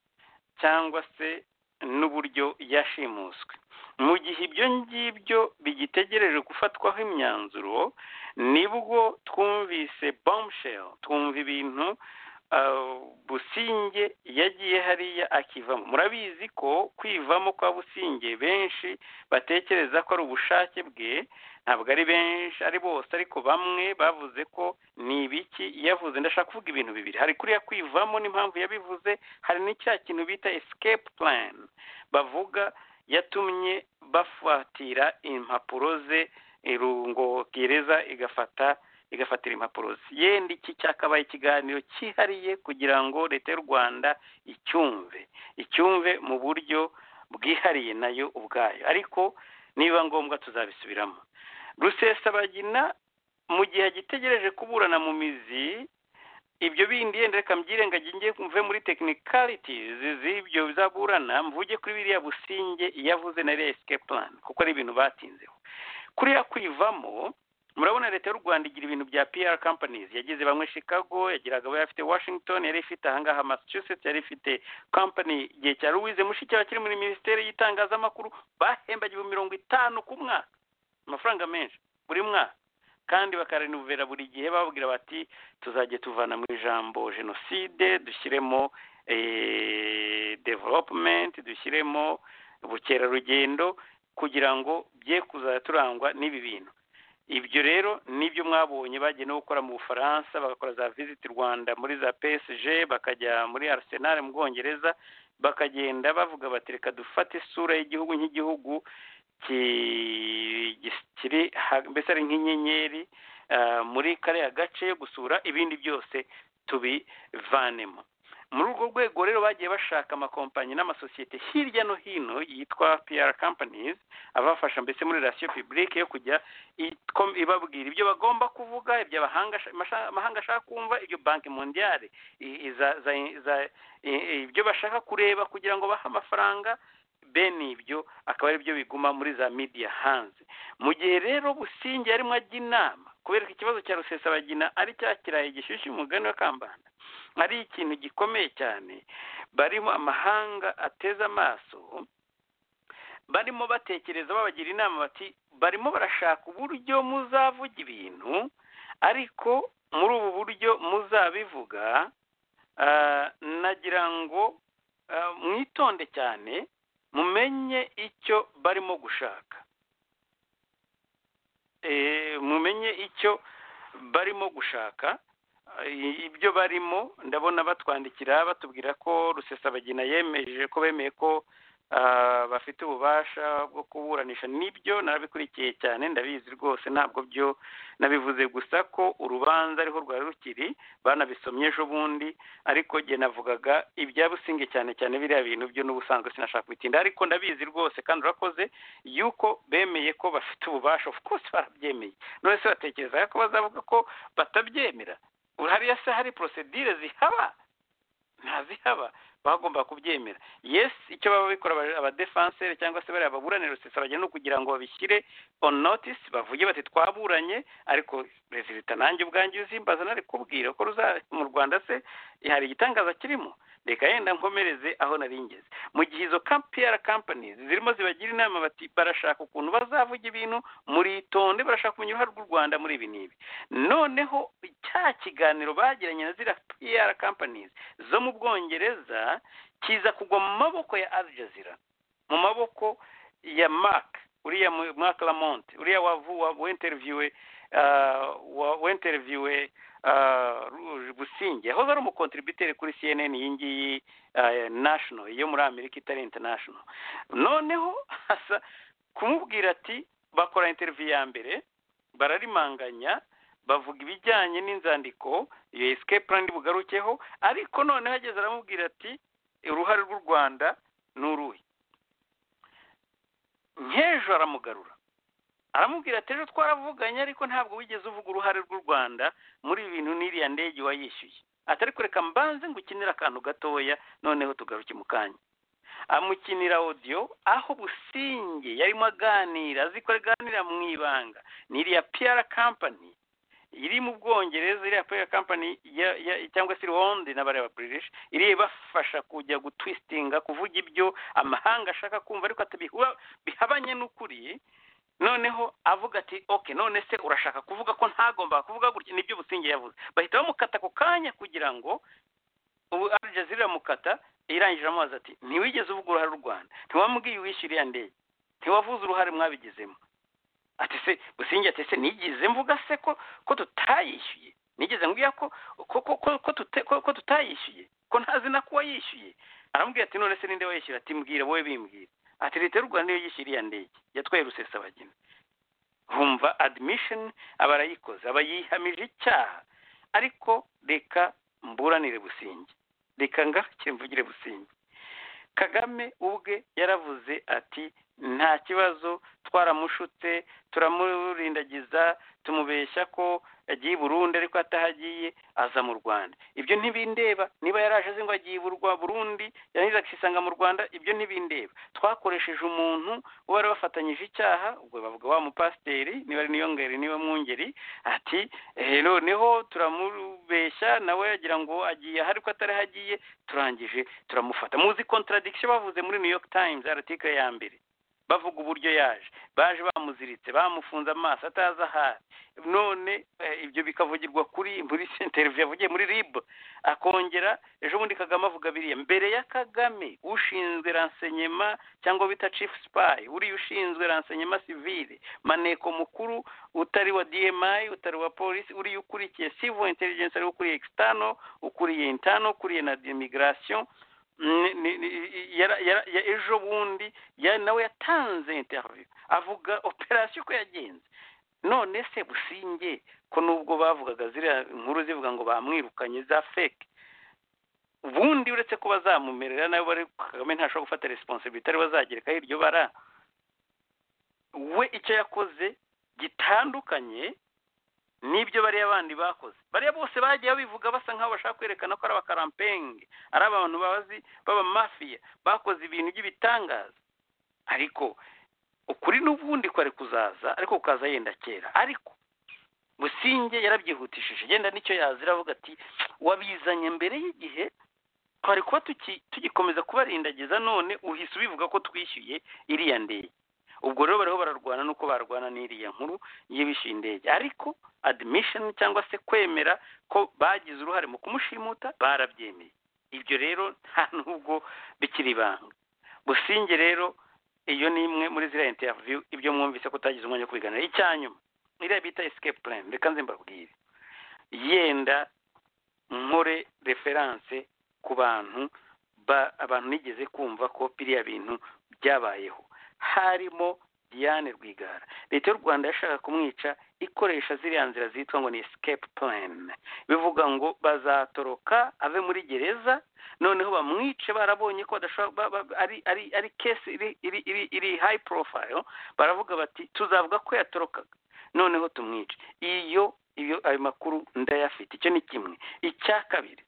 cyangwa se n'uburyo yashimuswe mu gihe ibyo ngibyo bigitegereje gufatwaho imyanzuro nibwo twumvise bombshell twumva ibintu businge yagiye hariya akivamo murabizi ko kwivamo kwa businge benshi batekereza ko ari ubushake bwe ntabwo ari benshi ari bose ariko bamwe bavuze ko ni ibiki yavuze ndashaka kuvuga ibintu bibiri hari kuriya kwivamo n'impamvu yabivuze hari n'icya kintu bita escape plan bavuga yatumye bafatira impapuro ze irungo gereza igafata igafatira impapuro yenda iki cyakabaye ikiganiro cyihariye kugira ngo leta y'u rwanda icyumve icyumve mu buryo bwihariye nayo ubwayo ariko niba ngombwa tuzabisubiramo rusesabagina mu gihe agitegereje kuburana mu mizi ibyo bindi yenda reka mbyirengagiye ngiye mve muri technicalities z'ibyo bizaburana mvuge kuri biriya businge yavuze na ririya escape plan kuko ari ibintu batinzeho kuriya kwivamo murabona leta y'u rwanda igira ibintu bya pr companies yagize bamwe chicago yagiraga aba yafite washington yari ifite ahangaha massachusetts yari ifite company igihe cya louise mushikiwabo kiri muri minisiteri y'itangazamakuru bahembaga ibihumbi mirongo itanu ku mwaka amafaranga menshi buri mwaka kandi bakaranovera buri gihe bababwira bati tuzajya tuvana mu ijambo jenoside dushyiremo development dushyiremo ubukerarugendo kugira ngo bye kuzajya turangwa n'ibi bintu ibyo rero nibyo mwabonye bagiye no gukora mu bufaransa bagakora za visit rwanda muri za psg bakajya muri arsenal mu bwongereza bakagenda bavuga bati reka dufate isura y'igihugu nk'igihugu kiri mbese ari nk'inyenyeri muri kariya gace gusura ibindi byose tubivanemo muri urwo rwego rero bagiye bashaka amakompanyi n'amasosiyete hirya no hino yitwa pr companies abafasha mbese muri rasiyo pibulike yo kujya ibabwira ibyo bagomba kuvuga ibyo amahanga ashaka kumva ibyo banki mondiyari ibyo bashaka kureba kugira ngo bahe amafaranga bene ibyo akaba ari byo biguma muri za media hanze mu gihe rero businge yarimo ajya inama kubera ko ikibazo cya rusesabagina ari cya kirayi gishyushye umugani wa kambanda ari ikintu gikomeye cyane barimo amahanga ateze amaso barimo batekereza babagira inama bati barimo barashaka uburyo muzavuga ibintu ariko muri ubu buryo muzabivuga nagira ngo mwitonde cyane mumenye icyo barimo gushaka mumenye icyo barimo gushaka ibyo barimo ndabona batwandikira batubwira ko rusesabagina yemeje ko bemeye ko bafite ububasha bwo kuburanisha nibyo narabikurikiye cyane ndabizi rwose ntabwo byo nabivuze gusa ko urubanza ariho rwari rukiri banabisomye ejo bundi ariko jye navugaga ibya businge cyane cyane biriya bintu byo n'ubusanzwe sinashaka kubitinda ariko ndabizi rwose kandi urakoze yuko bemeye ko bafite ububasha of course barabyemeye none se batekereza ko bazavuga ko batabyemera hariya se hari porosedire zihaba ntazihaba bagomba kubyemera yes icyo baba bikora abadefanseri cyangwa se bariya baburanira rusesabagina ni ukugira ngo babishyire on notice bavuge bati twaburanye ariko perezida nanjye ubwanjye uzimbaza nari kubwira ko mu rwanda se hari igitangaza kirimo reka yenda nkomereze aho nari ngeze mu gihe izo piyara kampani zirimo zibagira inama bati barashaka ukuntu bazavuga ibintu muri itonde barashaka kumenya uruhare rw'u rwanda muri ibi n'ibi noneho cya kiganiro bagiranye na ziriya piyara kampani zo mu bwongereza kiza kugwa mu maboko ya Jazeera mu maboko ya mark uriya mark lamonte uriya wavu wa interiviwe wenteriviwe businge yahoze ari umukontributeri kuri cnn iyi ngiyi nashino iyo muri amerika itari international noneho hasa kumubwira ati bakora interiviyu ya mbere bararimanganya bavuga ibijyanye n'inzandiko iyo esikepu randi bugarukeho ariko noneho ageze aramubwira ati uruhare rw'u rwanda ni uruhe nk'ejo aramugarura aramubwira ati ejo twaravuganye ariko ntabwo wigeze uvuga uruhare rw'u rwanda muri ibi bintu n'iriya ndege wayishyuye atari kureka mbanze ngo ukinire akantu gatoya noneho tugaruke mu kanya amukinira odiyo aho businge yarimo aganira azi ko aganira mu ibanga ni iriya piyara kampani iri mu bwongereza iriya piyara kampani cyangwa se liwondi n'abareba buririshi iri ibafasha kujya gutwistinga kuvuga ibyo amahanga ashaka kumva ariko bihabanye n'ukuri noneho avuga ati oke none se urashaka kuvuga ko ntagomba kuvuga gutya nibyo businge yavuze bahita bamukata ako kanya kugira ngo ubu arigeze iramukata irangije amazi ati ntiwigeze uvuga uruhare u rwanda ntiwambwiye uwishyura iya ndege ntiwavuze uruhare mwabigezemo ati se businge ati se nigeze mvuga se ko ko tutayishyuye nigeze mbwira ko ko tutayishyuye ko ntazi na kuwa yishyuye aramubwira ati none se ninde wayishyura ati mbwira wowe bimbwira ati leta y'u rwanda niyo yishyura iriya ndege yatwaye rusesabagina humva adimisheni aba arayikoze aba yihamije icyaha ariko reka mburanire businge reka ngakire mvugire businge kagame ubwe yaravuze ati nta kibazo twaramushutse turamurindagiza tumubeshya ko agiye i burundi ariko atahagiye aza mu rwanda ibyo ntibindeba niba yaraje azi ngo agiye burwa burundi yangiza akisanga mu rwanda ibyo ntibindeba twakoresheje umuntu uba wari wafatanyije icyaha ubwo bavuga wa mupasiteri niba ari niyo ngeri niba mwungeri ati noneho turamubeshya nawe yagira ngo agiye ahari ko atari hagiye turangije turamufata muzi kontaradikisiyo bavuze muri new york times aratike ya mbere bavuga uburyo yaje baje bamuziritse bamufunze amaso atazi ahari none ibyo bikavugirwa kuri muri senteri yavugiye muri rib akongera ejo bundi kagame avuga biriya mbere ya kagame ushinzwe ransenyema cyangwa bita chief spy uriya ushinzwe ransenyema sivile maneko mukuru utari wa dmi utari wa polisi uriya ukurikiye civil intelligence ariwe ukuriye extano ukuriye intano ukuriye na immigration ejo bundi nawe yatanze interiviyu avuga operasiyo uko yagenze none se businge ko nubwo bavugaga ziriya nkuru zivuga ngo bamwirukanye za feke ubundi uretse ko bazamumerera nawe bari kagame ntashobora gufata resiponsibiti ari bazagerekaho iryo bara we icyo yakoze gitandukanye nibyo bariya bandi bakoze bariya bose bagiye babivuga basa nk'aho bashaka kwerekana ko ari abakarampenge ari abantu bazi b'abamafiya bakoze ibintu by'ibitangaza ariko ukuri n'ubundi kwari kuzaza ariko kukaza yenda kera ariko businge yarabyihutishije yenda nicyo yazira avuga ati wabizanye mbere y'igihe twari kuba tugikomeza kubarindagiza none uhise ubivuga ko twishyuye iriya ndege ubwo rero bariho bararwana n'uko barwana n'iriya nkuru y'ibishyuye indege ariko adimisheni cyangwa se kwemera ko bagize uruhare mu kumushimuta barabyemeye ibyo rero nta nubwo bikiri ibanga businge rero iyo ni imwe muri ziriya interiviyu ibyo mwumvise ko utagize umwanya wo kubiganira icya nyuma iriya bita esikepu purayime reka nze mbabwire yenda nkore referanse ku bantu abantu nigeze kumva ko biriya bintu byabayeho harimo diane rwigara leta y'u rwanda yashaka kumwica ikoresha ziriya nzira zitwa ngo ni esikepu purayime bivuga ngo bazatoroka ave muri gereza noneho bamwice barabonye ko ari kesi iri hayi porofayiro baravuga bati tuzavuga ko yatorokaga noneho tumwice iyo iyo ayo makuru ndayafite icyo ni kimwe icya kabiri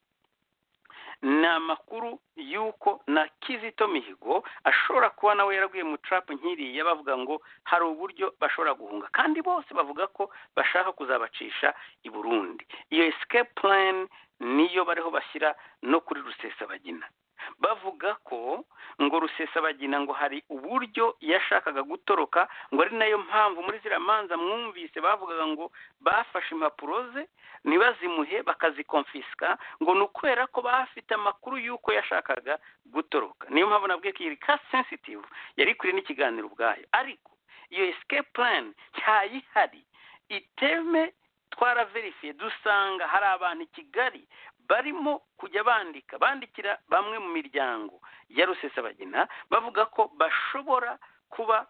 ni amakuru y'uko na kizito mihigo ashobora kuba nawe yaraguye mu tarapu nk'iriya bavuga ngo hari uburyo bashobora guhunga kandi bose bavuga ko bashaka kuzabacisha i burundi iyo esikepu purayini niyo bariho bashyira no kuri rusesabagina bavuga ko ngo rusesabagina ngo hari uburyo yashakaga gutoroka ngo ari nayo mpamvu muri ziriya manza mwumvise bavugaga ngo bafashe impapuro ze ntibazimuhe bakazikomfisika ngo ni ukubera ko bafite amakuru y'uko yashakaga gutoroka niyo mpamvu nabwiye ko iyi kasi sensitivu yari kuri n'ikiganiro ubwayo ariko iyo esikepu purani ntayihari iteme twaraverifiye dusanga hari abantu i kigali barimo kujya bandika bandikira bamwe mu miryango ya rusesabagina bavuga ko bashobora kuba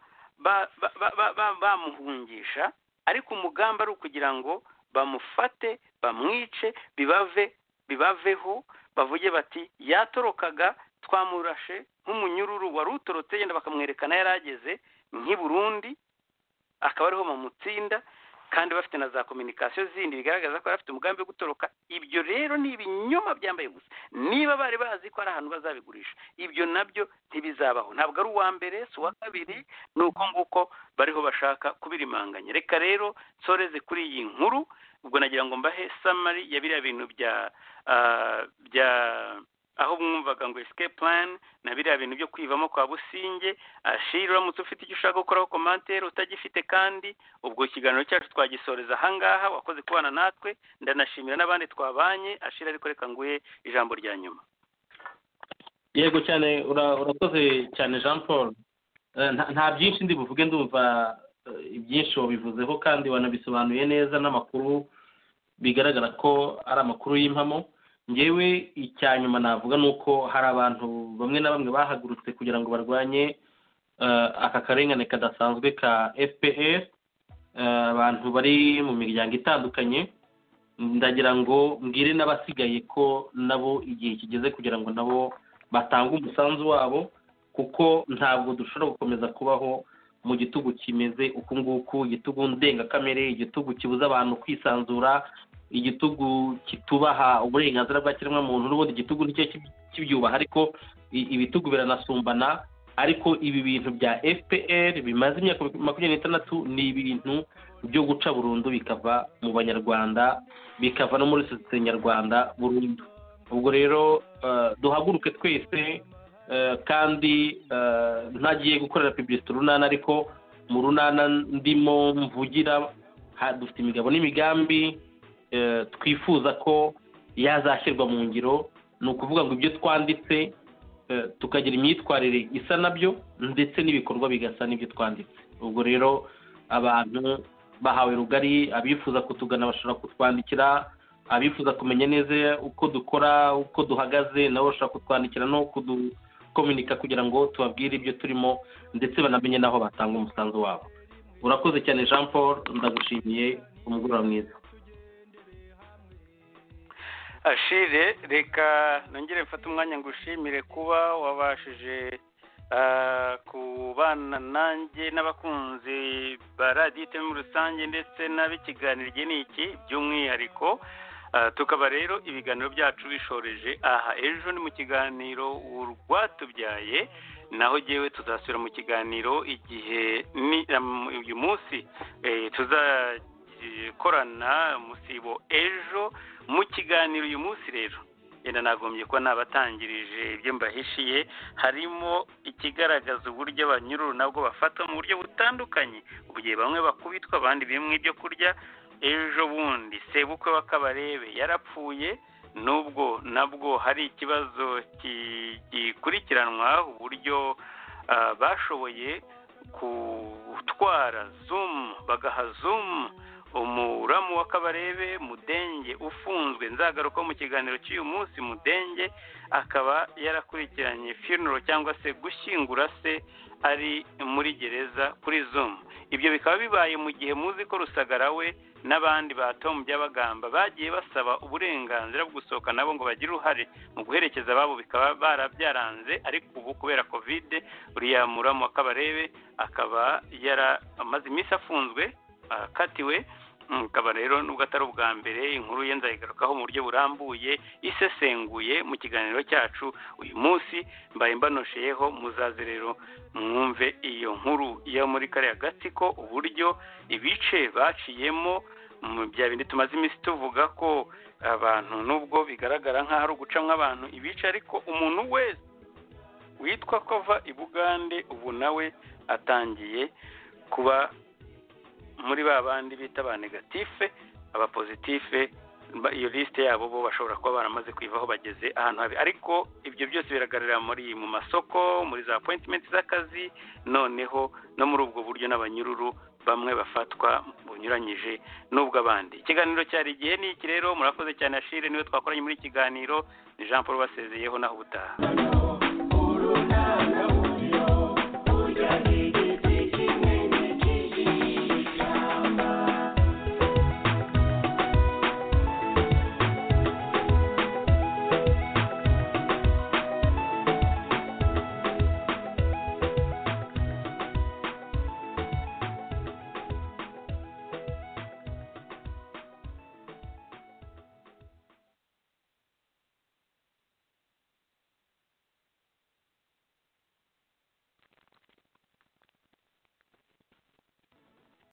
bamuhungisha ariko umugambi ari ukugira ngo bamufate bamwice bibave bibaveho bavuge bati yatorokaga twamurashe nk'umunyururu wari utorotse yenda bakamwerekana yari ageze nk'i burundi akaba ariho bamutsinda kandi bafite na za kominikasiyo zindi bigaragaza ko bafite umugambi wo gutoroka ibyo rero ni ibinyoma byambaye gusa niba bari bazi ko ari ahantu bazabigurisha ibyo nabyo ntibizabaho ntabwo ari uwa mbere si uwa kabiri ni uko nguko bariho bashaka kubirimanganya reka rero nsoreze kuri iyi nkuru ubwo nagira ngo mbahe samari ya biriya bintu bya bya aho mwumvaga ngo esikepu purani na biriya bintu byo kwivamo kwa businge ashira uramutse ufite icyo ushaka gukoraho komantere utagifite kandi ubwo ikiganiro cyacu twagisoreza ahangaha wakoze kubana natwe ndanashimira n'abandi twabanye ashira ariko reka nguhe ijambo rya nyuma
yego cyane urakoze cyane jean paul nta byinshi ndi buvuge ndumva ibyinshi wabivuzeho kandi wanabisobanuye neza n'amakuru bigaragara ko ari amakuru y'impamo ngewe icya nyuma navuga ni uko hari abantu bamwe na bamwe bahagurutse kugira ngo barwanye aka karengane kadasanzwe ka fpr abantu bari mu miryango itandukanye ndagira ngo mbwire n'abasigaye ko nabo igihe kigeze kugira ngo nabo batange umusanzu wabo kuko ntabwo dushobora gukomeza kubaho mu gitugu kimeze uku nguku igitugu ndengakamere igitugu kibuza abantu kwisanzura igitugu kitubaha uburenganzira bwa kiremwamuntu n'ubundi igitugu nicyo kibyubaha ariko ibitugu biranasumbana ariko ibi bintu bya fpr bimaze imyaka makumyabiri n'itandatu ni ibintu byo guca burundu bikava mu banyarwanda bikava no muri sosiyete nyarwanda burundu ubwo rero duhaguruke twese kandi ntagiye gukorera publicite urunana ariko mu runana ndimo mvugira dufite imigabo n'imigambi twifuza ko yazashyirwa mu ngiro ni ukuvuga ngo ibyo twanditse tukagira imyitwarire isa nabyo ndetse n'ibikorwa bigasa n'ibyo twanditse ubwo rero abantu bahawe rugari abifuza kutugana bashobora kutwandikira abifuza kumenya neza uko dukora uko duhagaze nabo bashobora kutwandikira no kudukominika kugira ngo tubabwire ibyo turimo ndetse banamenye n'aho batanga umusanzu wabo urakoze cyane jean paul ndagushimiye umugoroba mwiza
ashire reka nongere mfate umwanya ngo ushimire kuba wabashije kubana nanjye n'abakunzi ba radiyo iteme muri rusange ndetse n'ab'ikiganiro igihe ni iki by'umwihariko tukaba rero ibiganiro byacu bishoreje aha ejo ni mu kiganiro urwatubyaye naho ngewe tuzasubira mu kiganiro igihe uyu munsi tuzakorana umusibo ejo mu kiganiro uyu munsi rero yenda nagombye ko nabatangirije ibyo mbahishiye harimo ikigaragaza uburyo abanyururu nabwo bafata mu buryo butandukanye igihe bamwe bakubitwa abandi bimwe ibyo kurya ejo bundi sebukwe w'akabarebe yarapfuye n'ubwo nabwo hari ikibazo gikurikiranwa uburyo bashoboye gutwara zumu bagaha zumu umuramu w'akabarebe mudenge ufunzwe nzagaruka mu kiganiro cy'uyu munsi mudenge akaba yarakurikiranye funeral cyangwa se gushyingura se ari muri gereza kuri zumu ibyo bikaba bibaye mu gihe muzi ko rusagara we n'abandi ba tomu by'abagamba bagiye basaba uburenganzira bwo gusohoka nabo ngo bagire uruhare mu guherekeza ababo bikaba barabyaranze ariko ubu kubera kovide uriya muramu w'akabarebe akaba yaramaze iminsi afunzwe akatiwe akaba rero nubwo atari ubwa mbere inkuru ye ndayigarukaho mu buryo burambuye isesenguye mu kiganiro cyacu uyu munsi mbaye mbanosheyeho muzaze rero mwumve iyo nkuru yo muri kariya gatsiko uburyo ibice baciyemo bya bindi tumaze iminsi tuvuga ko abantu nubwo bigaragara nk'aho ari ugucamo abantu ibice ariko umuntu wese witwa ko ava i bugande ubu nawe atangiye kuba muri ba bandi bita ba negatife abapozitife iyo lisite yabo bo bashobora kuba baramaze kuyivaho bageze ahantu habi ariko ibyo byose biragaragarira muri mu masoko muri za apoyitimenti z'akazi noneho no muri ubwo buryo n'abanyururu bamwe bafatwa bunyuranyije n'ubw'abandi ikiganiro cyari igihe ni iki rero murakoze cyane ashire niwe twakoranye muri ikiganiro ni jean paul basezeyeho naho ubutaha